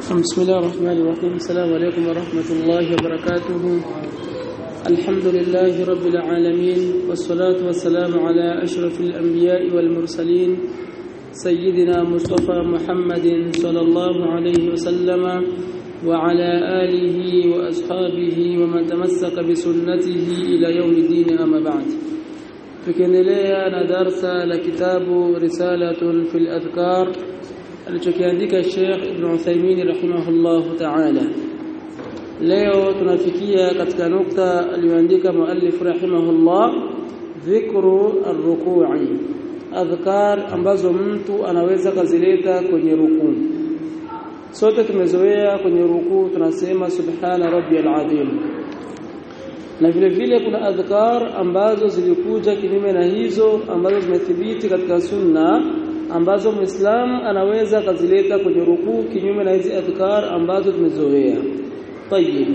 بسم الله الرحمن الرحيم السلام عليكم ورحمة الله وبركاته الحمد لله رب العالمين والصلاة والسلام على أشرف الأنبياء والمرسلين سيدنا مصطفى محمد صلى الله عليه وسلم وعلى آله وأصحابه ومن تمسك بسنته إلى يوم الدين أما بعد tukiendelea na darsa la kitabu risalatun fil adhkar alichokiandika Sheikh Ibn Uthaymeen rahimahullahu ta'ala leo tunafikia katika nukta aliyoandika muallif rahimahullah dhikru ar-ruku'i adhkar ambazo mtu anaweza kazileta kwenye rukuu sote tumezoea kwenye rukuu tunasema subhana rabbiyal azim na vile vile kuna adhkar ambazo zilikuja kinyume na hizo ambazo zimethibiti katika sunna ambazo muislam anaweza kazileta kwenye rukuu kinyume na hizi adhkar ambazo tumezoea طيب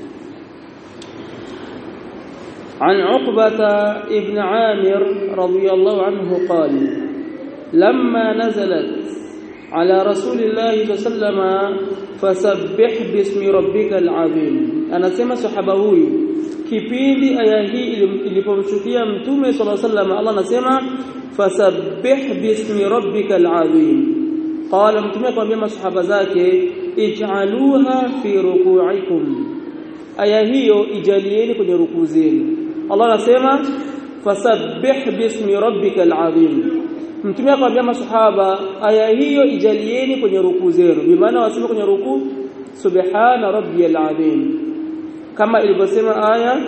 عن عقبة ابن عامر رضي الله عنه قال لما نزلت على رسول الله صلى الله عليه وسلم فسبح باسم ربك العظيم أنا سمع صحابه huyu kipindi aya hii ilipomshukia mtume صلى الله عليه وسلم Allah anasema fasabbih bismi rabbikal azim qala mtume akamwambia masahaba zake ij'aluha fi ruku'ikum aya hiyo ijalieni kwenye rukuu zenu Allah anasema fasabbih bismi rabbikal azim mtume akamwambia masahaba aya hiyo ijalieni kwenye rukuu zenu bi maana waseme kwenye rukuu subhana rabbiyal azim kama ilivyosema aya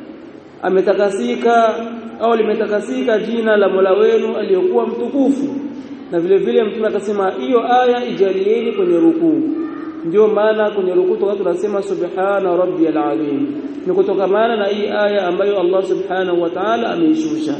ametakasika au limetakasika jina la Mola wenu aliyokuwa mtukufu na vile vile mtume akasema hiyo aya ijalieni kwenye rukuu ndio maana kwenye rukuu toka tunasema subhana rabbiyal azim ni kutokamana na hii aya ambayo Allah subhanahu wa ta'ala ameishusha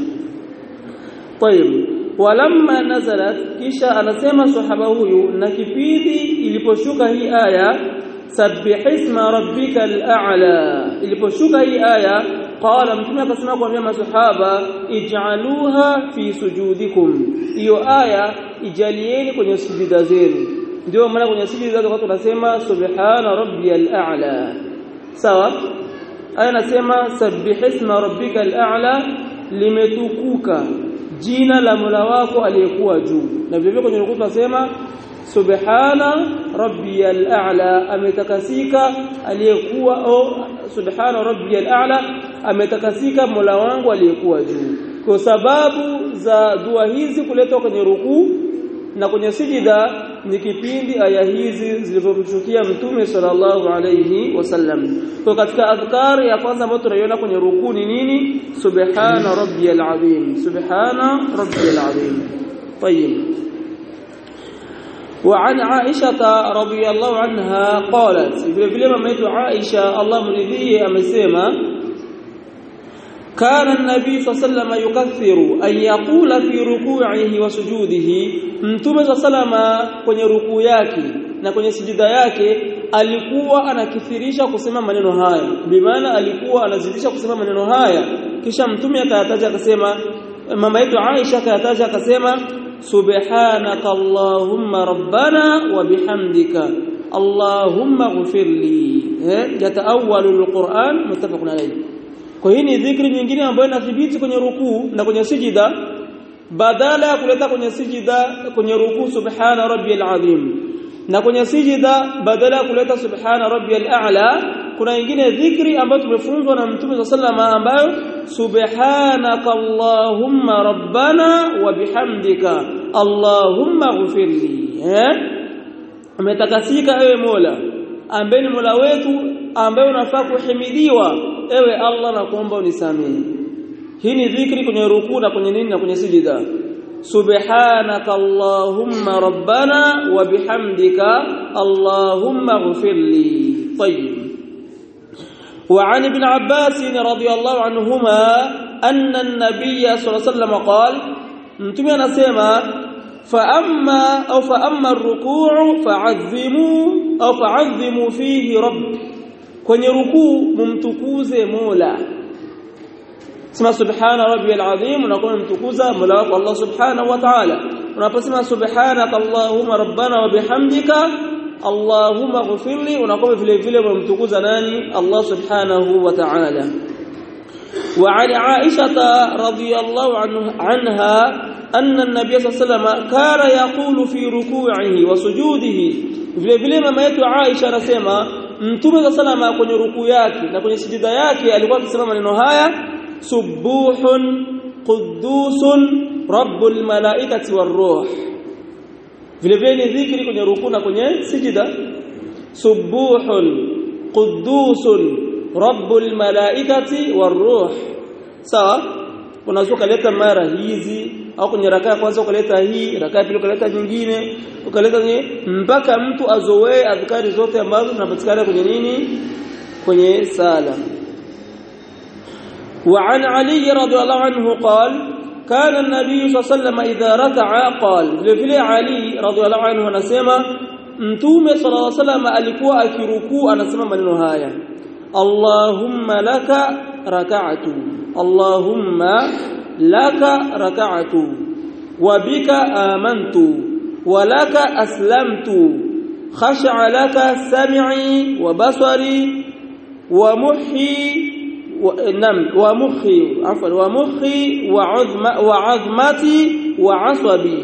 طيب walamma nazalat kisha anasema sahaba huyu na kipindi iliposhuka hii aya sabbihisma rabbikal a'la iliposhuka hii aya qala mtume akasema kwa masahaba ij'aluha fi sujudikum hiyo aya ijalieni kwenye sujida zenu ndio maana kwenye sujida zako tunasema subhana rabbiyal a'la sawa aya nasema sabbihisma rabbikal a'la limetukuka jina la Mola wako aliyekuwa juu na vile vile kwenye rukuu tunasema subhana rabbiyal a'la ametakasika aliyekuwa au subhana rabbiyal a'la ametakasika Mola wangu aliyekuwa juu kwa sababu za dua hizi kuletwa kwenye rukuu na kwenye sijida ni kipindi aya hizi zilivyomshukia mtume sallallahu alayhi wasallam kwa katika adhkar ya kwanza ambayo tunaiona kwenye rukuu ni nini subhana rabbiyal azim subhana rabbiyal azim طيب وعن عائشة رضي الله عنها قالت vile vile mama yetu Aisha Allah mridhie amesema كان النبي صلى الله عليه وسلم يكثر أن يقول في ركوعه وسجوده mtume صلى الله عليه kwenye rukuu yake na kwenye sijida yake alikuwa anakithirisha kusema maneno haya bimaana alikuwa anazidisha kusema maneno haya kisha mtume akayataja akasema mama yetu Aisha akayataja akasema subhanaka allahumma rabbana wa bihamdika allahumma ghfirli eh yataawalu alquran muttafaqun alayhi kwa hii ni dhikri nyingine ambayo inathibiti kwenye rukuu na kwenye sijida badala ya kuleta kwenye sijida kwenye rukuu subhana rabbiyal azim na kwenye sijida badala ya kuleta subhana rabbiyal a'la kuna nyingine dhikri ambayo tumefunzwa na mtume sallama ambayo subhanaka allahumma rabbana wa bihamdika allahumma ghfirli eh umetakasika ewe mola ambaye ni mola wetu ambaye unafaa kuhimidiwa ewe Allah na kuomba unisamehe hii ni dhikri kwenye rukuu na kwenye nini na kwenye sijida subhanaka allahumma rabbana wa bihamdika allahumma ighfirli tayyib وعن ابن عباس رضي الله عنهما أن النبي صلى الله عليه وسلم قال متى anasema فأما أو فأما الركوع فعظموا أو فعظموا فيه رب kwenye rukuu mumtukuze Mola sema subhana rabbiyal azim unakuwa mtukuza Mola wako Allah subhanahu wa ta'ala unaposema subhanaka allahumma rabbana wa bihamdika Allahumma ghfirli unakuwa vile vile umemtukuza nani Allah subhanahu wa ta'ala وعن عائشة رضي الله عنها أن النبي صلى الله عليه وسلم كان يقول في ركوعه وسجوده vile vile mama yetu Aisha anasema mtume wa salama kwenye rukuu yake na kwenye sijida yake alikuwa akisema maneno haya subuhun qudusun rabbul malaikati waruh vile vile ni dhikri kwenye rukuu na kwenye sijida subuhun qudusun rabbul malaikati waruh sawa unaweza kuleta mara hizi au kwenye raka ya kwanza ukaleta hii raka ya pili ukaleta nyingine ukaleta mpaka mtu azoee adhkari zote ambazo zinapatikana kwenye nini kwenye sala وعن علي رضي الله عنه قال كان النبي صلى الله عليه وسلم إذا ركع قال vile Ali radhiallahu anhu anasema mtume sallallahu alaihi wasallam alikuwa akirukuu anasema maneno haya Allahumma laka raka'tu Allahumma laka raka'tu wa bika amantu wa laka aslamtu khasha'a laka sam'i wa basari wa muhi نعم ومخي عفوا ومخي وعظم وعظمتي وعصبي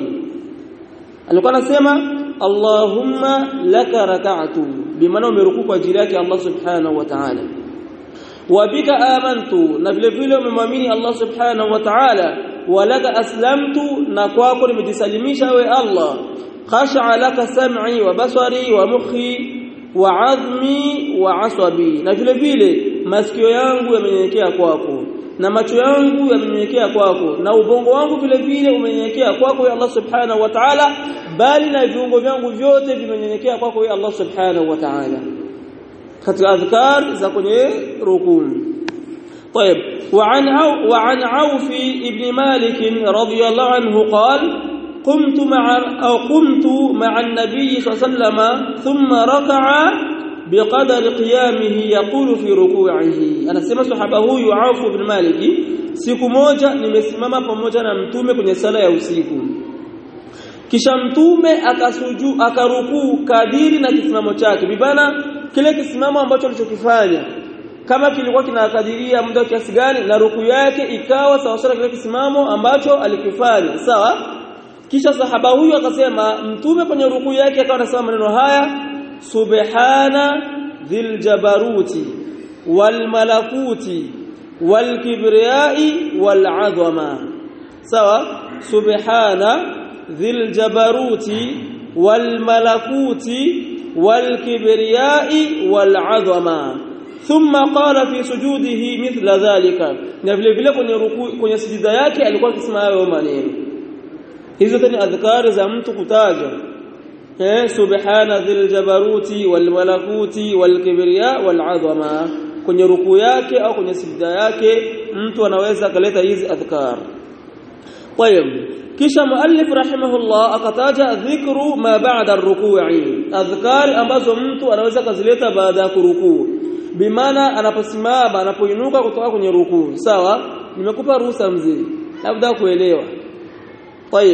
alikuwa anasema Allahumma laka raka'tu bimaana umerukuu kwa ajili yake Allah subhanahu wa ta'ala wa bika amantu na vile vile umemwamini Allah subhanahu wa ta'ala wa laka aslamtu na kwako nimejisalimisha we Allah khasha'a laka sam'i wa basari wa mukhi wa 'azmi wa 'asabi na vile vile masikio yangu yamenyenyekea kwako na macho yangu yamenyenyekea kwako na ubongo wangu vile vile umenyenyekea kwako ya Allah subhanahu wa ta'ala bali na viungo vyangu vyote vimenyenyekea kwako ya Allah subhanahu wa ta'ala katika adhkar za kwenye rukuu طيب وعن عو وعن عوف ابن مالك رضي الله عنه قال قمت مع أو قمت مع النبي صلى الله عليه وسلم ثم ركع بقدر قيامه يقول في ركوعه anasema sahaba huyu Auf ibn Malik siku moja nimesimama pamoja na mtume kwenye sala ya usiku kisha mtume akasuju akarukuu kadiri na kisimamo chake bibana kile kisimamo ambacho alichokifanya kama kilikuwa kinakadiria muda kiasi gani na ruku yake ikawa sawa sawa kile kisimamo ambacho alikifanya sawa kisha sahaba huyu akasema mtume kwenye ruku yake akawa anasema maneno haya subhana dhil jabaruti wal malakuti wal kibriyai wal azama sawa subhana dhil jabaruti wal malakuti wal kibriyai wal azama thumma qala fi sujudihi mithla dhalika na vile vile kwenye ruku kwenye sijida yake alikuwa akisema hayo maneno hizo ni adhkari za mtu kutaja eh subhana dhil jabaruti wal malakuti wal kibriya wal azama kwenye ruku yake au kwenye sijida yake mtu anaweza akaleta hizi adhkar طيب kisha muallif rahimahullah akataja dhikru ma ba'da ar-ruku'i adhkar ambazo mtu anaweza kazileta baada ya kurukuu bimaana anaposimama anapoinuka kutoka kwenye rukuu sawa nimekupa ruhusa mzee labda kuelewa طيب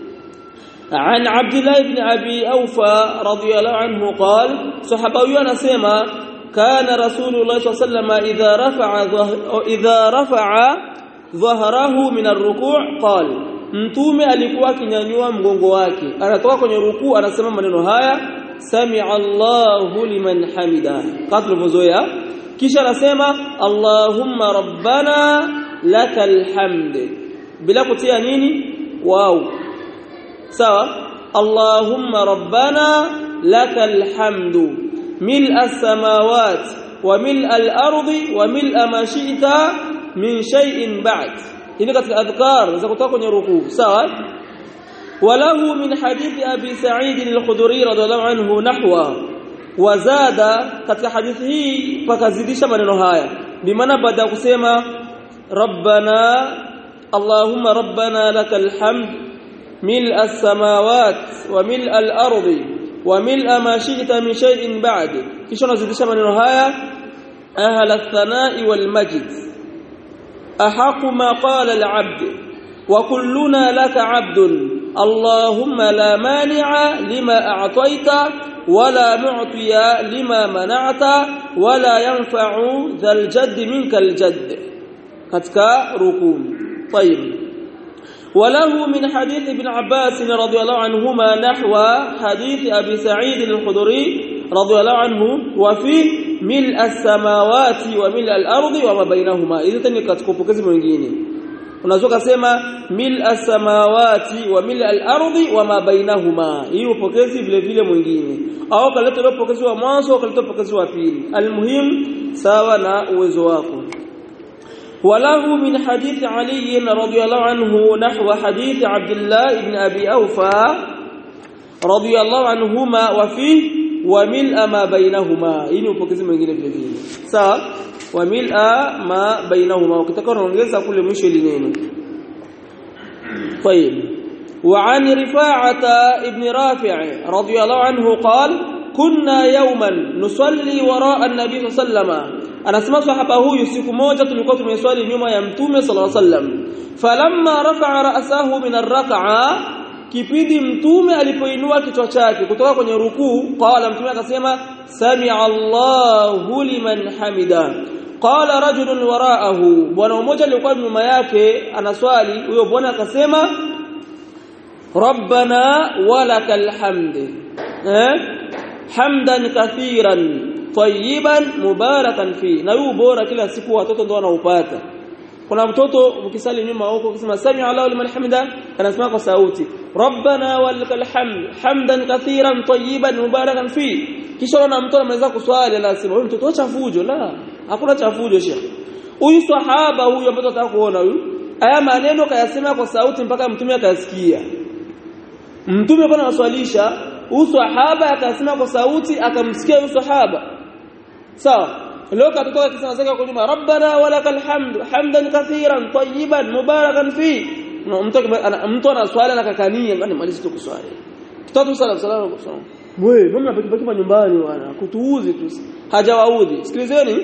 عن عبد الله بن ابي اوفى رضي الله عنه قال صحابي anasema كان رسول الله صلى الله عليه وسلم اذا رفع اذا رفع ظهره من الركوع قال mtume alikuwa akinyanyua mgongo wake anatoka kwenye rukuu anasema maneno haya sami'a Allahu liman hamida kama tulivyozoea kisha anasema Allahumma rabbana lakal hamd bila kutia nini wao sawa Allahumma rabbana lakal hamdu mil'a as-samawati wa mil'a al-ardi wa mil'a ma shi'ta min shay'in ba'd hili katika adhkar za kutoka kwenye rukuu sawa وله من حديث أبي سعيد الخدري رضي الله عنه نحوه وزاد katika hadithi hii pakazidisha maneno haya bimaana baada ya kusema rabbana allahumma rabbana lakal hamd mil as-samawat wa mil al-ardi wa mil ma shi'ta min shay'in ba'd kisha nazidisha maneno haya ahla ath-thana'i wal majd ahaq ma qala al-'abd wa kulluna laka 'abdun اللهم لا مانع لما أعطيت ولا معطي لما منعت ولا ينفع ذا الجد منك الجد katika rukuu طيب وله من حديث ابن عباس رضي الله عنهما نحو حديث أبي سعيد الخدري رضي الله عنه وفيه ملء السماوات وملء الأرض وما بينهما إذا تني katikopokezi mwingine unaweza kusema mil samawati wa mil al-ardi wa ma bainahuma hii upokezi vile vile mwingine au kaleta upokezi wa mwanzo au kaleta upokezi wa pili almuhim sawa na uwezo wako وله من حديث علي رضي الله عنه نحو حديث عبد الله بن أبي أوفى رضي الله عنهما وفيه وملء ما بينهما إنه فكذا من جنب جديد سا وملء ما بينهما وكتكون ونجزا كل مشي لنينه طيب وعن رفاعة ابن رافع رضي الله عنه قال كنا يوما نصلي وراء النبي صلى الله عليه وسلم anasema sahaba huyu siku moja tulikuwa tumeswali nyuma ya mtume sallallahu alaihi wasallam falamma rafa'a ra'sahu min ar-rak'a kipindi mtume alipoinua kichwa chake kutoka kwenye rukuu qala mtume akasema sami'a Allahu liman hamida qala rajulun wara'ahu bwana mmoja alikuwa nyuma yake anaswali huyo bwana akasema rabbana walakal hamd eh hamdan kathiran tayyiban mubarakan fi na huu bora kila siku watoto ndio wanaupata kuna mtoto ukisali nyuma huko ukisema sami Allahu liman hamida anasema kwa sauti rabbana walakal hamd hamdan kathiran tayyiban mubarakan fi kisha na mtoto anaweza kuswali anasema huyu mtoto chafujo la hakuna chafujo shekhi huyu sahaba huyu ambaye tunataka kuona huyu haya maneno kayasema kwa sauti mpaka mtume akasikia mtume bwana waswalisha huyu sahaba akasema kwa sauti akamsikia huyu sahaba sawa leo katoka kisema zake kwa nyuma rabbana walakal hamd hamdan kathiran tayyiban mubarakan fi mtu mtu anaswali anakakania ngani malizi tu kuswali tutatu sala salamu kusoma wewe mama baki nyumbani bwana kutuuzi tu hajawaudhi sikilizeni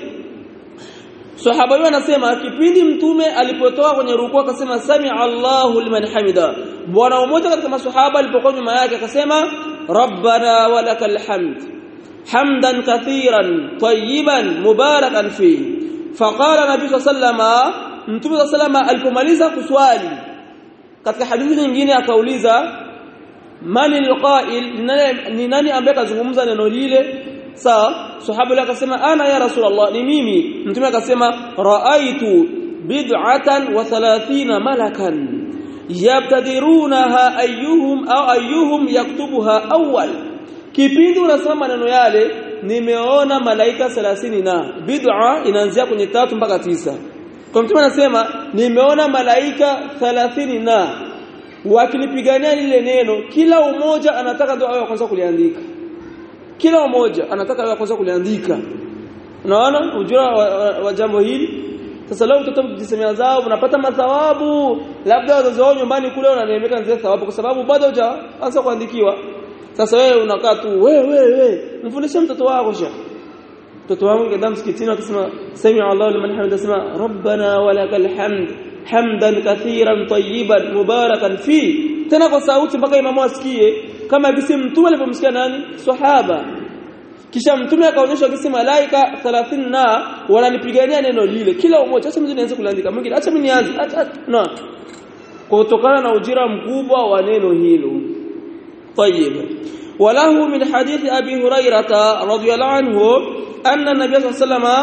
Sahaba yule anasema kipindi mtume alipotoka kwenye rukuu akasema sami Allahu liman hamida. Bwana mmoja katika maswahaba alipokuwa nyuma yake akasema rabbana walakal hamd. Hamdan kathiran tayyiban mubarakan fi. Faqala Nabii sallama Mtume sallama alipomaliza kuswali katika hadithi nyingine akauliza mani alqa'il ni nani ambaye kazungumza neno lile sawa sahaba yule akasema ana ya rasulullah ni mimi mtume akasema raaitu bid'atan wa 30 malakan yabtadirunaha ayyuhum au ayyuhum yaktubuha awwal kipindi unasema maneno yale nimeona malaika 30 na bid'a inaanzia kwenye tatu mpaka tisa kwa mtume anasema nimeona malaika 30 na wakilipigania lile neno kila umoja anataka ndio awe kwanza kuliandika kila mmoja anataka awe kwanza kuliandika unaona ujira wa, wa, wa jambo hili sasa leo mtoto kujisemea zao unapata mathawabu labda wazazi wao nyumbani kule wananemeka zile thawabu kwa sababu bado hujaanza kuandikiwa sasa wewe unakaa tu wewe wewe mfundishe mtoto wako shekhi mtoto wangu ngenda msikitini akisema sami Allahu liman hamida sema rabbana walakal hamd hamdan kathiran tayyiban mubarakan fi tena kwa sauti mpaka imamu asikie kama gisi mtume alipomsikia nani sahaba kisha mtume akaonyesha gisi malaika 30 na wanalipigania neno lile kila mmoja acha mimi nianze kuandika mwingine acha mimi nianze acha no kutokana na ujira mkubwa wa neno hilo طيب وله من حديث ابي هريره رضي الله عنه ان النبي صلى الله عليه وسلم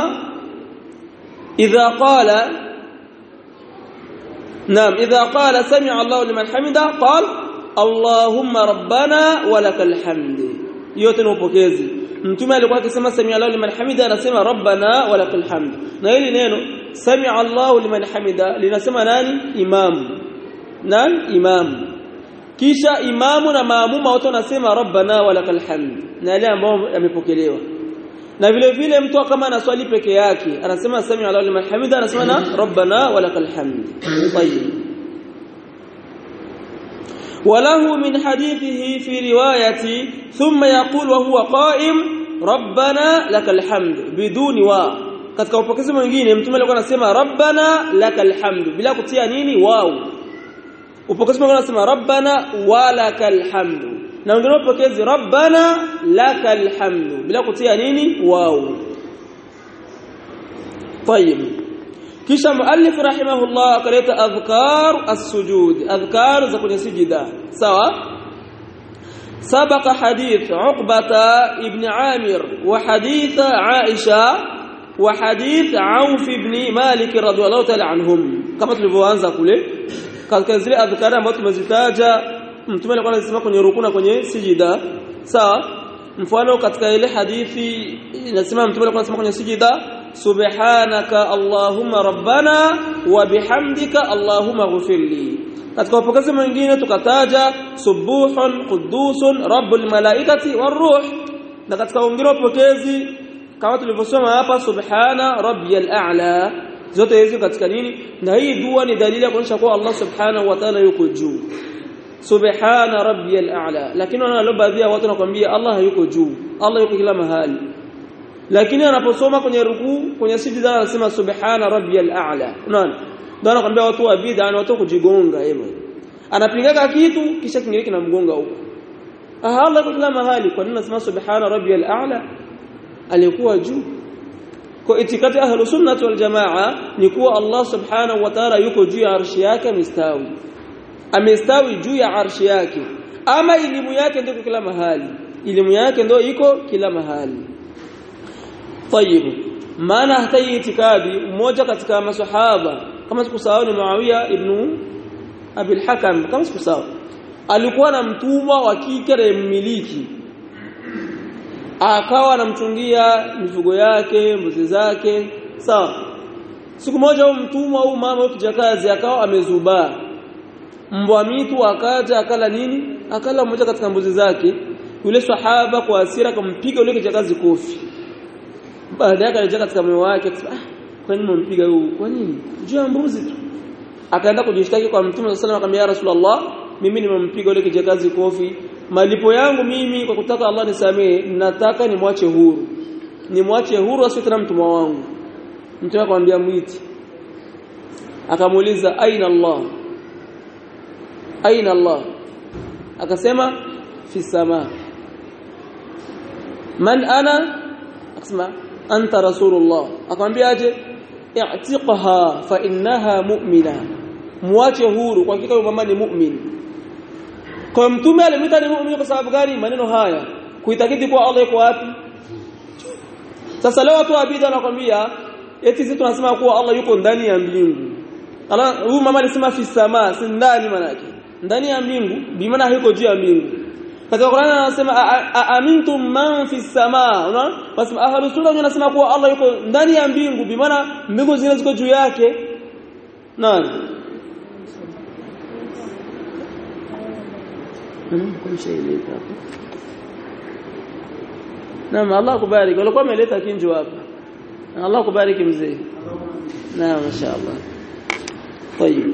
اذا قال نعم اذا قال سمع الله لمن حمده قال Allahumma rabbana walakal hamd yote ni upokezi mtume alikuwa akisema sami Allahu liman hamida anasema rabbana walakal hamd na hili neno sami Allahu liman hamida linasema nani imam nani imam kisha imamu na maamuma wote wanasema rabbana walakal hamd na yale ambao yamepokelewa na vile vile mtu kama anaswali peke yake anasema sami Allahu liman hamida anasema na rabbana walakal hamd طيب وله من حديثه في رواية ثم يقول وهو قائم ربنا لك الحمد بدون wa katika upokezi mwingine mtume alikuwa anasema rabbana lakal hamd bila kutia nini wao upokezi mwingine anasema rabbana walakal hamd na wengine wapokezi rabbana lakal hamdu bila kutia nini wao طيب kisha muallif rahimahullah akaleta adhkar as-sujud adhkar za kwenye sijida sawa سبق حديث عقبة ابن عامر وحديث عائشة وحديث عوف بن مالك رضي الله تعالى عنهم كما tulivyoanza kule katika zile adhkari ambazo tumezitaja mtume alikuwa anasema kwenye rukuna kwenye sijida sawa mfano katika ile hadithi inasema mtume alikuwa anasema kwenye sijida subhanaka allahumma rabbana wa bihamdika allahumma ghfirli katika upokezi mwingine tukataja subuhun qudusun rabbul malaikati waruh na katika wengine upokezi kama tulivyosoma hapa subhana rabbiyal a'la zote hizi katika nini na hii dua ni dalili ya kuonyesha kuwa Allah subhanahu wa ta'ala yuko juu subhana rabbiyal a'la lakini wana baadhi ya watu wanakuambia Allah hayuko juu Allah yuko kila mahali lakini anaposoma kwenye rukuu kwenye sijida anasema subhana rabbiyal a'la unaona ndio anakuambia watu wa bid'a na watu kujigonga yeye anapingaga kitu kisha kingine kinamgonga huko ah Allah yuko kila mahali kwa nini anasema subhana rabbiyal a'la alikuwa juu kwa itikadi ahlu sunnah wal jamaa ni kuwa Allah subhanahu wa ta'ala yuko juu ya arshi yake amestawi amestawi juu ya arshi yake ama elimu yake ndio kila mahali elimu yake ndio iko kila mahali طيب maana hata hii itikadi mmoja katika masahaba kama sikusahau ni Muawiya ibn Abi al-Hakam kama sikusahau alikuwa na mtumwa wa kike na mmiliki akawa anamchungia mifugo yake mbuzi zake sawa siku moja huyo mtumwa au mama au kijakazi akawa amezubaa mbwa mitu akaja akala nini akala mmoja katika mbuzi zake yule sahaba kwa hasira akampiga yule kijakazi kofi baada yake alija katika moyo wake akasema ah kwa nini mumpiga huyu kwa nini juu ya mbuzi tu akaenda kujishtaki kwa mtume sallallahu alayhi wasallam akamwambia rasulullah mimi nimempiga yule kijakazi kofi malipo yangu mimi kwa kutaka Allah nisamee nataka nimwache huru nimwache huru asiwe tena mtumwa wangu mtume akamwambia mwiti akamuuliza aina Allah aina Allah akasema fi sama man ana akasema anta rasulullah akamwambia aje i'tiqha fa innaha mu'mina muache huru kwa hakika mama ni mu'min kwa mtume alimwita ni mu'min kwa sababu gani maneno haya kuitakidi kwa Allah yuko wapi sasa leo watu abida wanakwambia eti sisi tunasema kuwa Allah yuko ndani ya mbingu Allah huyu mama alisema fi sama si ndani manake ndani ya mbingu bi maana yuko juu ya mbingu katika Qur'an anasema amintum man fi sama unaona basi ahlu sunna wanasema kuwa Allah yuko ndani ya mbingu bi maana mbingu zile ziko juu yake nani Naam Allah kubariki walikuwa wameleta kinjo hapa Allah kubariki mzee Naam mashaallah طيب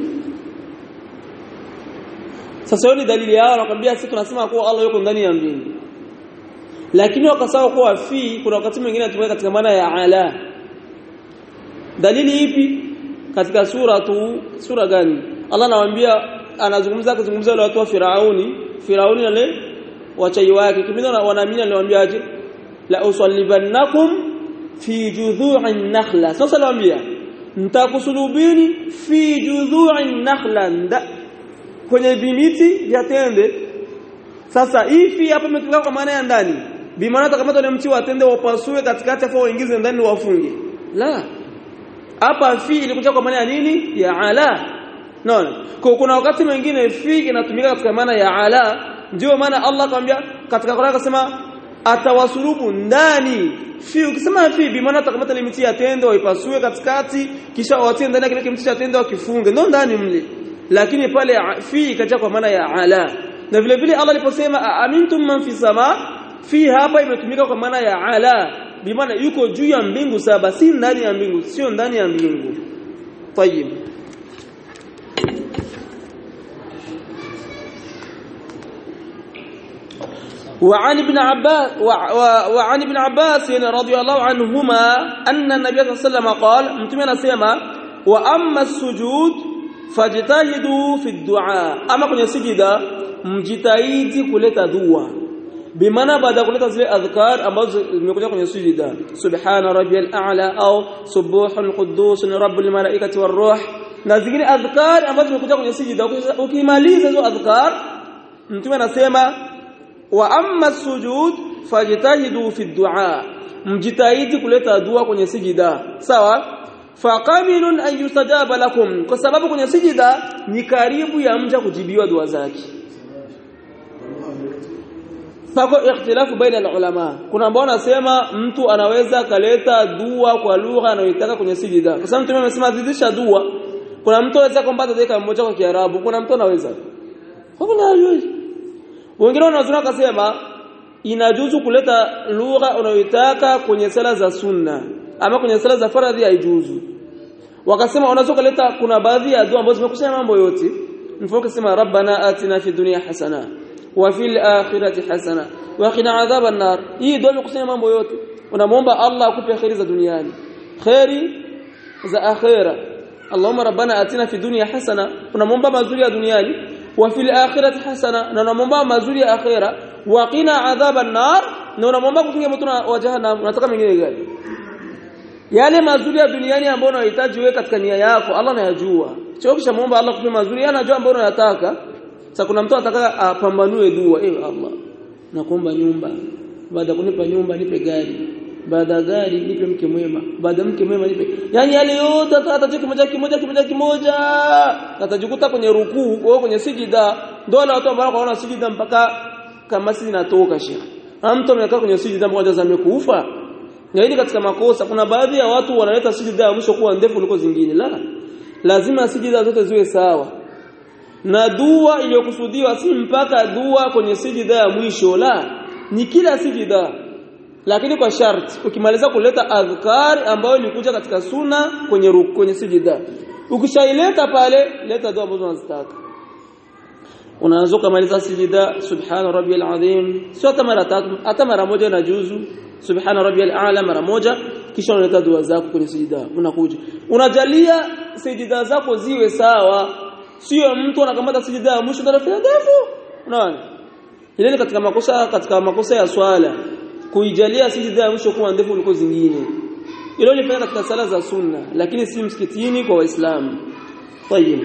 sasa hiyo ni dalili yao wanakuambia sisi tunasema kuwa Allah yuko ndani ya mbingu lakini wakasahau kuwa fi kuna wakati mwingine anatumia katika maana ya ala dalili ipi katika sura tu sura gani Allah anawaambia anazungumza kuzungumza wale watu wa Firauni Firauni wale wachai wake kipindi wanaamini aliwaambiaje la usallibannakum fi judhu'in nakhla sasa aliwaambia nitakusulubini fi judhu'in nakhla kwenye vimiti vya tende sasa hivi hapa imetumika kwa maana ya ndani bi maana kama ile mti wa tende wapasue katikati afa waingize ndani wafunge la hapa fi ilikuja kwa maana ya nini ya ala naona kwa kuna wakati mwingine fi inatumika katika maana ya ala ndio maana Allah akamwambia katika Qur'an akasema atawasulubu ndani fi ukisema fi bi maana atakamata ile miti ya tende waipasue katikati kisha watie ndani ya kile mti cha tende wakifunge ndio ndani mle lakini pale fi ikaja kwa maana ya ala na vile vile Allah aliposema amintum man fi sama fi hapa imetumika kwa maana ya ala bi maana yuko juu ya mbingu saba si ndani ya mbingu sio ndani ya mbingu tayib وعن ابن عباس وعن ابن عباس رضي الله عنهما أن النبي صلى الله عليه وسلم قال متمنى سيما وأما السجود fajtahidu fi du'a ama kwenye sijida mjitahidi kuleta dua bimaana baada kuleta zile adhkar ambazo zimekuja kwenye sujida subhana rabbiyal a'la au subuhun quddus rabbul malaikati waruh na zingine adhkar ambazo zimekuja kwenye sujida ukimaliza hizo adhkar mtume anasema wa amma sujud fajtahidu fi du'a mjitahidi kuleta dua kwenye sijida sawa faqaminun an yustajaba lakum kwa sababu kwenye sijida ni karibu ya mja kujibiwa dua zake Pako ikhtilafu baina ulama. Kuna ambao wanasema mtu anaweza kaleta dua kwa lugha anayotaka kwenye sijida. Kwa sababu mtume amesema zidisha dua. Kuna mtu anaweza kwamba dakika moja kwa Kiarabu, kuna mtu anaweza. Hakuna hajui. Wengine wanazuna kasema inajuzu kuleta lugha unayotaka kwenye sala za sunna ama kwenye sala za faradhi haijuzu. Wakasema unaweza kuleta kuna baadhi ya dua ambazo zimekusanya mambo yote. Mfano kusema rabbana atina fi dunya hasana وفي الآخرة حسنة وقنا عذاب النار hii dua imekusanya mambo yote unamuomba Allah akupe khairi za duniani khairi za akhira Allahumma rabbana atina fi dunya hasana unamuomba mazuri ya duniani wa fil akhirati hasana na unamuomba mazuri ya akhira wa qina adhaban nar na unamuomba kukinga moto wa jahannam unataka mengine gani yale mazuri ya duniani ambayo unahitaji wewe katika nia yako Allah anayajua sio kisha muomba Allah kupe mazuri yeye anajua ambayo unayataka sasa kuna mtu anataka apambanue dua eh Allah nakuomba nyumba baada kunipa nyumba nipe gari baada gari nipe mke mwema baada mke mwema nipe yani yale yote atajua kimoja kimoja kimoja kimoja atajikuta kwenye rukuu au kwenye sijida ndio wale watu ambao wanaona sijida mpaka kama sisi natoka shekhi mtu amekaa kwenye sijida mmoja za amekufa na hili katika makosa kuna baadhi ya watu wanaleta sijida ya mwisho kuwa ndefu kuliko zingine la lazima sijida zote ziwe sawa na dua iliyokusudiwa si mpaka dua kwenye sijida ya mwisho la ni kila sijida lakini kwa sharti ukimaliza kuleta adhkar ambayo ilikuja katika suna kwenye ruku, kwenye sijida ukishaileta pale leta dua ambazo unazitaka unaanza kumaliza sijida subhana rabbiyal azim sio hata mara tatu hata mara moja na juzu subhana rabbiyal a'la mara moja kisha unaleta dua zako kwenye sijida unakuja unajalia sijida zako ziwe sawa sio mtu anakamata sijida ya mwisho ndio ndefu unaona ile ni katika makosa katika makosa ya swala kuijalia sijida ya mwisho kuwa ndefu kuliko zingine hilo lifanya katika sala za sunna lakini si msikitini kwa waislamu طيب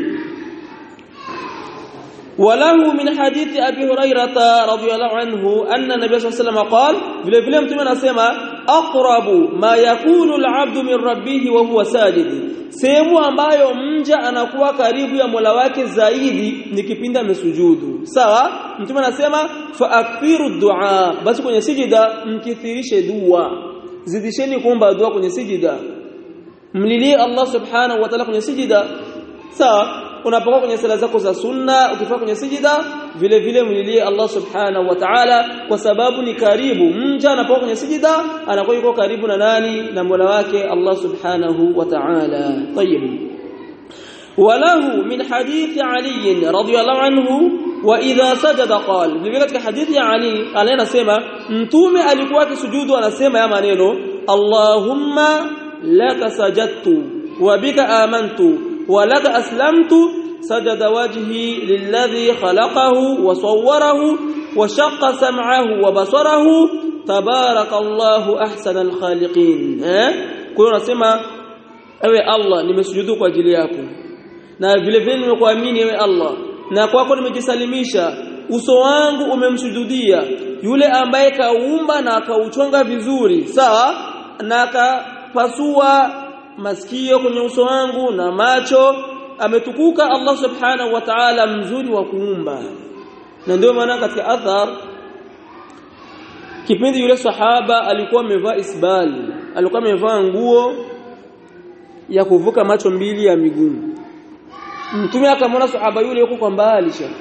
وله من حديث ابي هريره رضي الله عنه ان النبي صلى الله عليه وسلم قال vile vile mtume anasema aqrabu ma yakunu al-'abdu min rabbih wa huwa sajid sehemu ambayo mja anakuwa karibu ya Mola wake zaidi ni kipindi amesujudu sawa mtume anasema fa akthiru du'a basi kwenye sijida mkithirishe dua zidisheni kuomba dua kwenye sijida mlilie Allah subhanahu wa ta'ala kwenye sijida sawa unapokuwa kwenye sala zako za sunna ukifika kwenye sijida vile vile mlilie Allah subhanahu wa ta'ala kwa sababu ni karibu mja anapokuwa kwenye sijida anakuwa yuko karibu na nani na Mola wake Allah subhanahu wa ta'ala طيب وله من حديث علي رضي الله عنه واذا سجد قال vile katika hadithi ya Ali anasema mtume alikuwa akisujudu anasema ya maneno Allahumma laka sajadtu wa bika amantu ولك أسلمت سجد وجهي للذي خلقه وصوره وشق سمعه وبصره تبارك الله أحسن الخالقين كنا نسمع ewe Allah nimesujudu kwa ajili yako na vile vile nimekuamini ewe Allah na kwako nimejisalimisha uso wangu umemsujudia yule ambaye kaumba na akauchonga vizuri sawa na akapasua masikio kwenye uso wangu na macho ametukuka Allah subhanahu wa ta'ala mzuri wa kuumba na ndio maana katika athar kipindi yule sahaba alikuwa amevaa isbal alikuwa amevaa nguo ya kuvuka macho mbili ya miguu mtume akamwona sahaba yule yuko kwa mbali sha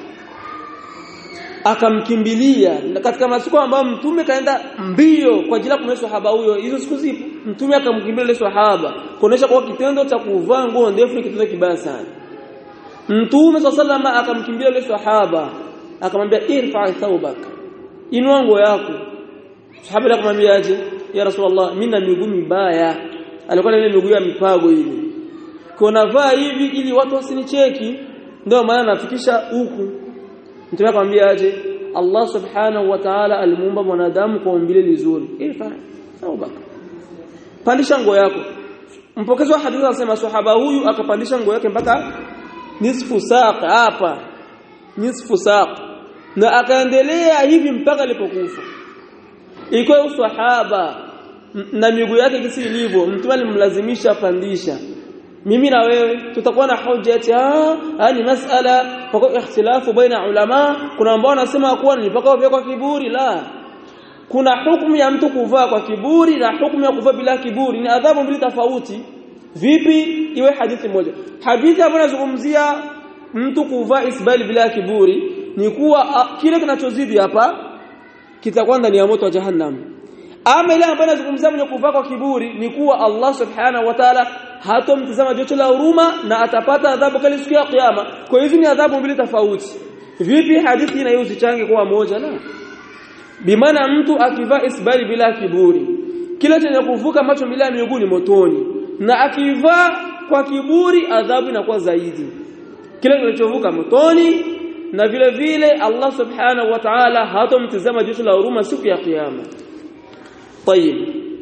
akamkimbilia katika masiku ambayo mtume kaenda mbio kwa ajili ya kumwona sahaba huyo hizo siku zipo mtume akamkimbilia yule sahaba kuonesha kwa kitendo cha kuvaa nguo ndefu ni kitendo kibaya sana mtume sallama akamkimbilia yule sahaba akamwambia irfa thawbak inua nguo yako sahaba akamwambia aje ya rasulullah mimi na miguu mibaya alikuwa na ile miguu ya mipago ile kwa navaa hivi ili watu wasinicheki ndio maana nafikisha huku mtume akamwambia aje Allah subhanahu wa ta'ala alimuumba mwanadamu kwa umbile lizuri ifa saubaka pandisha nguo yako mpokezi wa hadithi anasema sahaba huyu akapandisha nguo yake mpaka nisfu saq hapa nisfu saq na akaendelea hivi mpaka alipokufa iko usahaba na miguu yake kisi ilivyo mtume alimlazimisha pandisha mimi na wewe tutakuwa na hoja eti ah ni masala kwa ikhtilafu baina ulama kuna ambao wanasema kuwa ni mpaka kwa kiburi la kuna hukumu ya mtu kuvaa kwa kiburi na hukumu ya kuvaa bila kiburi ni adhabu mbili tofauti vipi iwe hadithi moja hadithi ambayo inazungumzia mtu kuvaa isbali bila kiburi ni kuwa kile kinachozidi hapa kitakuwa ndani ya moto wa jahannam ama ile ambayo inazungumzia mwenye kuvaa kwa kiburi ni kuwa Allah subhanahu wa ta'ala hatomtazama jicho la huruma na atapata adhabu kali siku ya kiyama kwa hizi ni adhabu mbili tofauti vipi hadithi ina hiyo zichange kuwa moja la bimaana mtu akivaa isbali bila kiburi kila chenye kuvuka macho mbili ya miguu ni motoni na akivaa kwa kiburi adhabu inakuwa zaidi kile kinachovuka motoni na vile vile Allah subhanahu wa ta'ala hatomtazama jicho la huruma siku ya kiyama طيب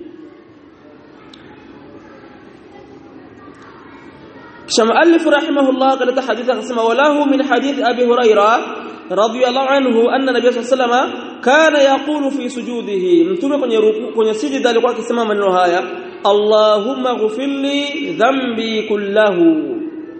شمؤلف رحمه الله قال حديث قسم وله من حديث أبي هريرة رضي الله عنه أن النبي صلى الله عليه وسلم كان يقول في سجوده متومه kwenye ruku kwenye sijida alikuwa akisema maneno haya Allahumma ghfir li dhanbi kullahu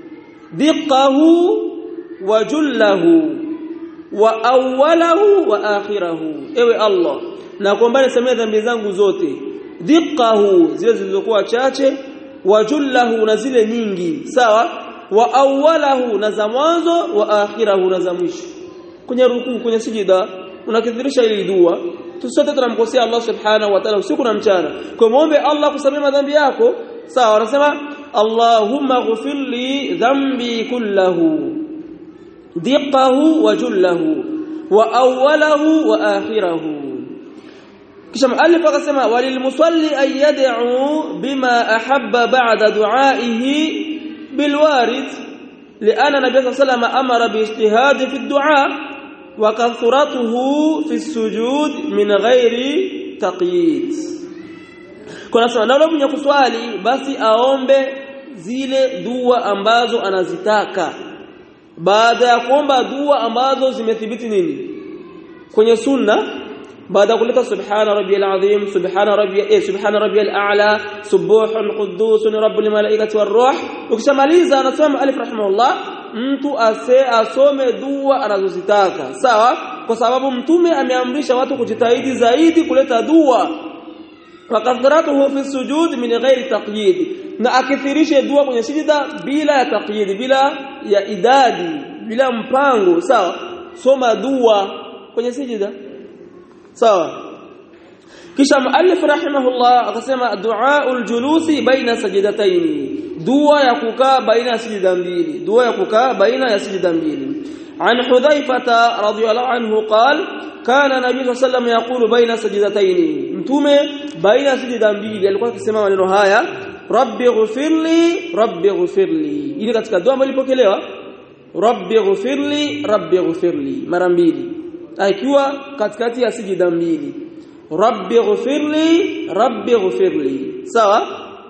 diqqahu wa jullahu wa awwalahu wa akhirahu ewe Allah na kuomba nisamee dhambi zangu zote diqqahu zile zilizokuwa chache wa jullahu na zile nyingi sawa wa awwalahu na za mwanzo wa akhirahu na za mwisho kwenye rukuu kwenye sijida unakithirisha ile dua tusote tunamkosea Allah subhanahu wa ta'ala usiku na mchana kwa muombe Allah kusamee madhambi yako sawa anasema Allahumma ghfir li dhanbi kullahu diqqahu wa jullahu wa awwalahu wa akhirahu kisha muallif akasema walilmusalli an yad'u bima ahabba ba'da du'aihi bilwarid لأن النبي صلى الله عليه وسلم أمر باجتهاد في الدعاء وكثرته في السجود من غير تقييد kuna sema na mwenye kuswali basi aombe zile dua ambazo anazitaka baada ya kuomba dua ambazo zimethibiti nini kwenye sunna baada kuleta subhana rabbiyal azim subhana rabbiy eh subhana rabbiyal a'la subuhun qudusun rabbul malaikati waruh ukishamaliza anasema alif rahimahullah mtu ase asome dua anazozitaka sawa kwa sababu mtume ameamrisha watu kujitahidi zaidi kuleta dua wakathratuhu fi sujud min ghairi taqyid na akithirishe dua kwenye sijida bila ya taqyid bila ya idadi bila mpango sawa soma dua kwenye sijida sawa kisha muallif rahimahullah akasema duaul julusi baina sajidataini dua ya kukaa baina ya sijida mbili dua ya kukaa baina ya sijida mbili عن حذيفة رضي الله عنه قال كان النبي صلى الله عليه وسلم يقول بين سجدتين متومه بين سجدا mbili alikuwa akisema maneno haya rabbi ghfirli rabbi ghfirli ili katika dua ambayo ilipokelewa rabbi ghfirli rabbi ghfirli mara mbili ikiwa katikati ya sijida mbili rabbi ghfirli rabbi ghfirli sawa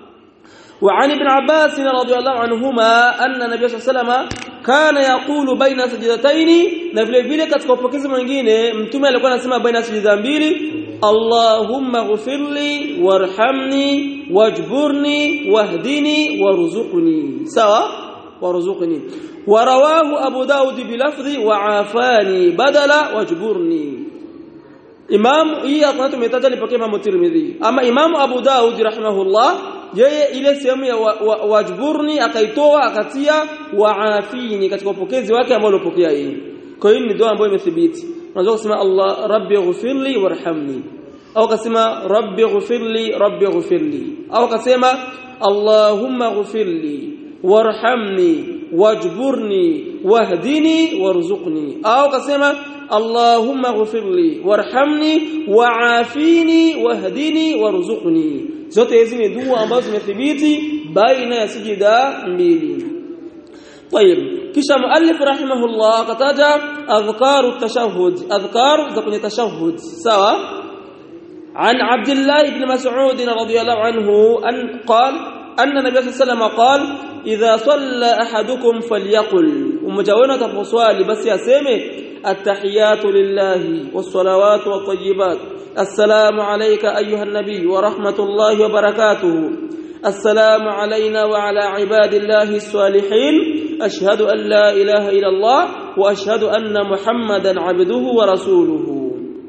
وعن ابن عباس رضي الله عنهما أن النبي صلى الله عليه وسلم كان يقول بين سجدتين na vile vile katika upokezi mwingine mtume alikuwa anasema baina sijida mbili Allahumma ghfirli warhamni wajburni wahdini warzuqni sawa warzuqni warawahu abu daud bilafdhi wa'afani badala wajburni Imam hii akona tumetaja nipokea Imam Tirmidhi ama Imam Abu Daud rahimahullah yeye ile sehemu ya wajburni wa, wa akaitoa akatia waafini katika upokezi wake ambao alipokea yeye kwa hiyo ni dua ambayo imethibiti unaweza kusema Allah rabbi ighfirli warhamni au kasema rabbi ighfirli rabbi ighfirli au kasema Allahumma ighfirli warhamni wajburni wahdini warzuqni au kasema اللهم اغفر لي وارحمني وعافيني واهدني وارزقني zote hizi ni dua ambazo zimethibiti baina ya sijida mbili طيب kisha muallif rahimahullah kataja adhkaru tashahhud adhkar za kwenye tashahhud sawa عن عبد الله بن مسعود رضي الله عنه أن قال أن النبي صلى الله عليه وسلم قال إذا صلى أحدكم فليقل ومجاونا تفصوال بس يا سيمي التحيات لله والصلوات والطيبات السلام عليك أيها النبي ورحمة الله وبركاته السلام علينا وعلى عباد الله الصالحين أشهد أن لا إله إلا الله وأشهد أن محمدا عبده ورسوله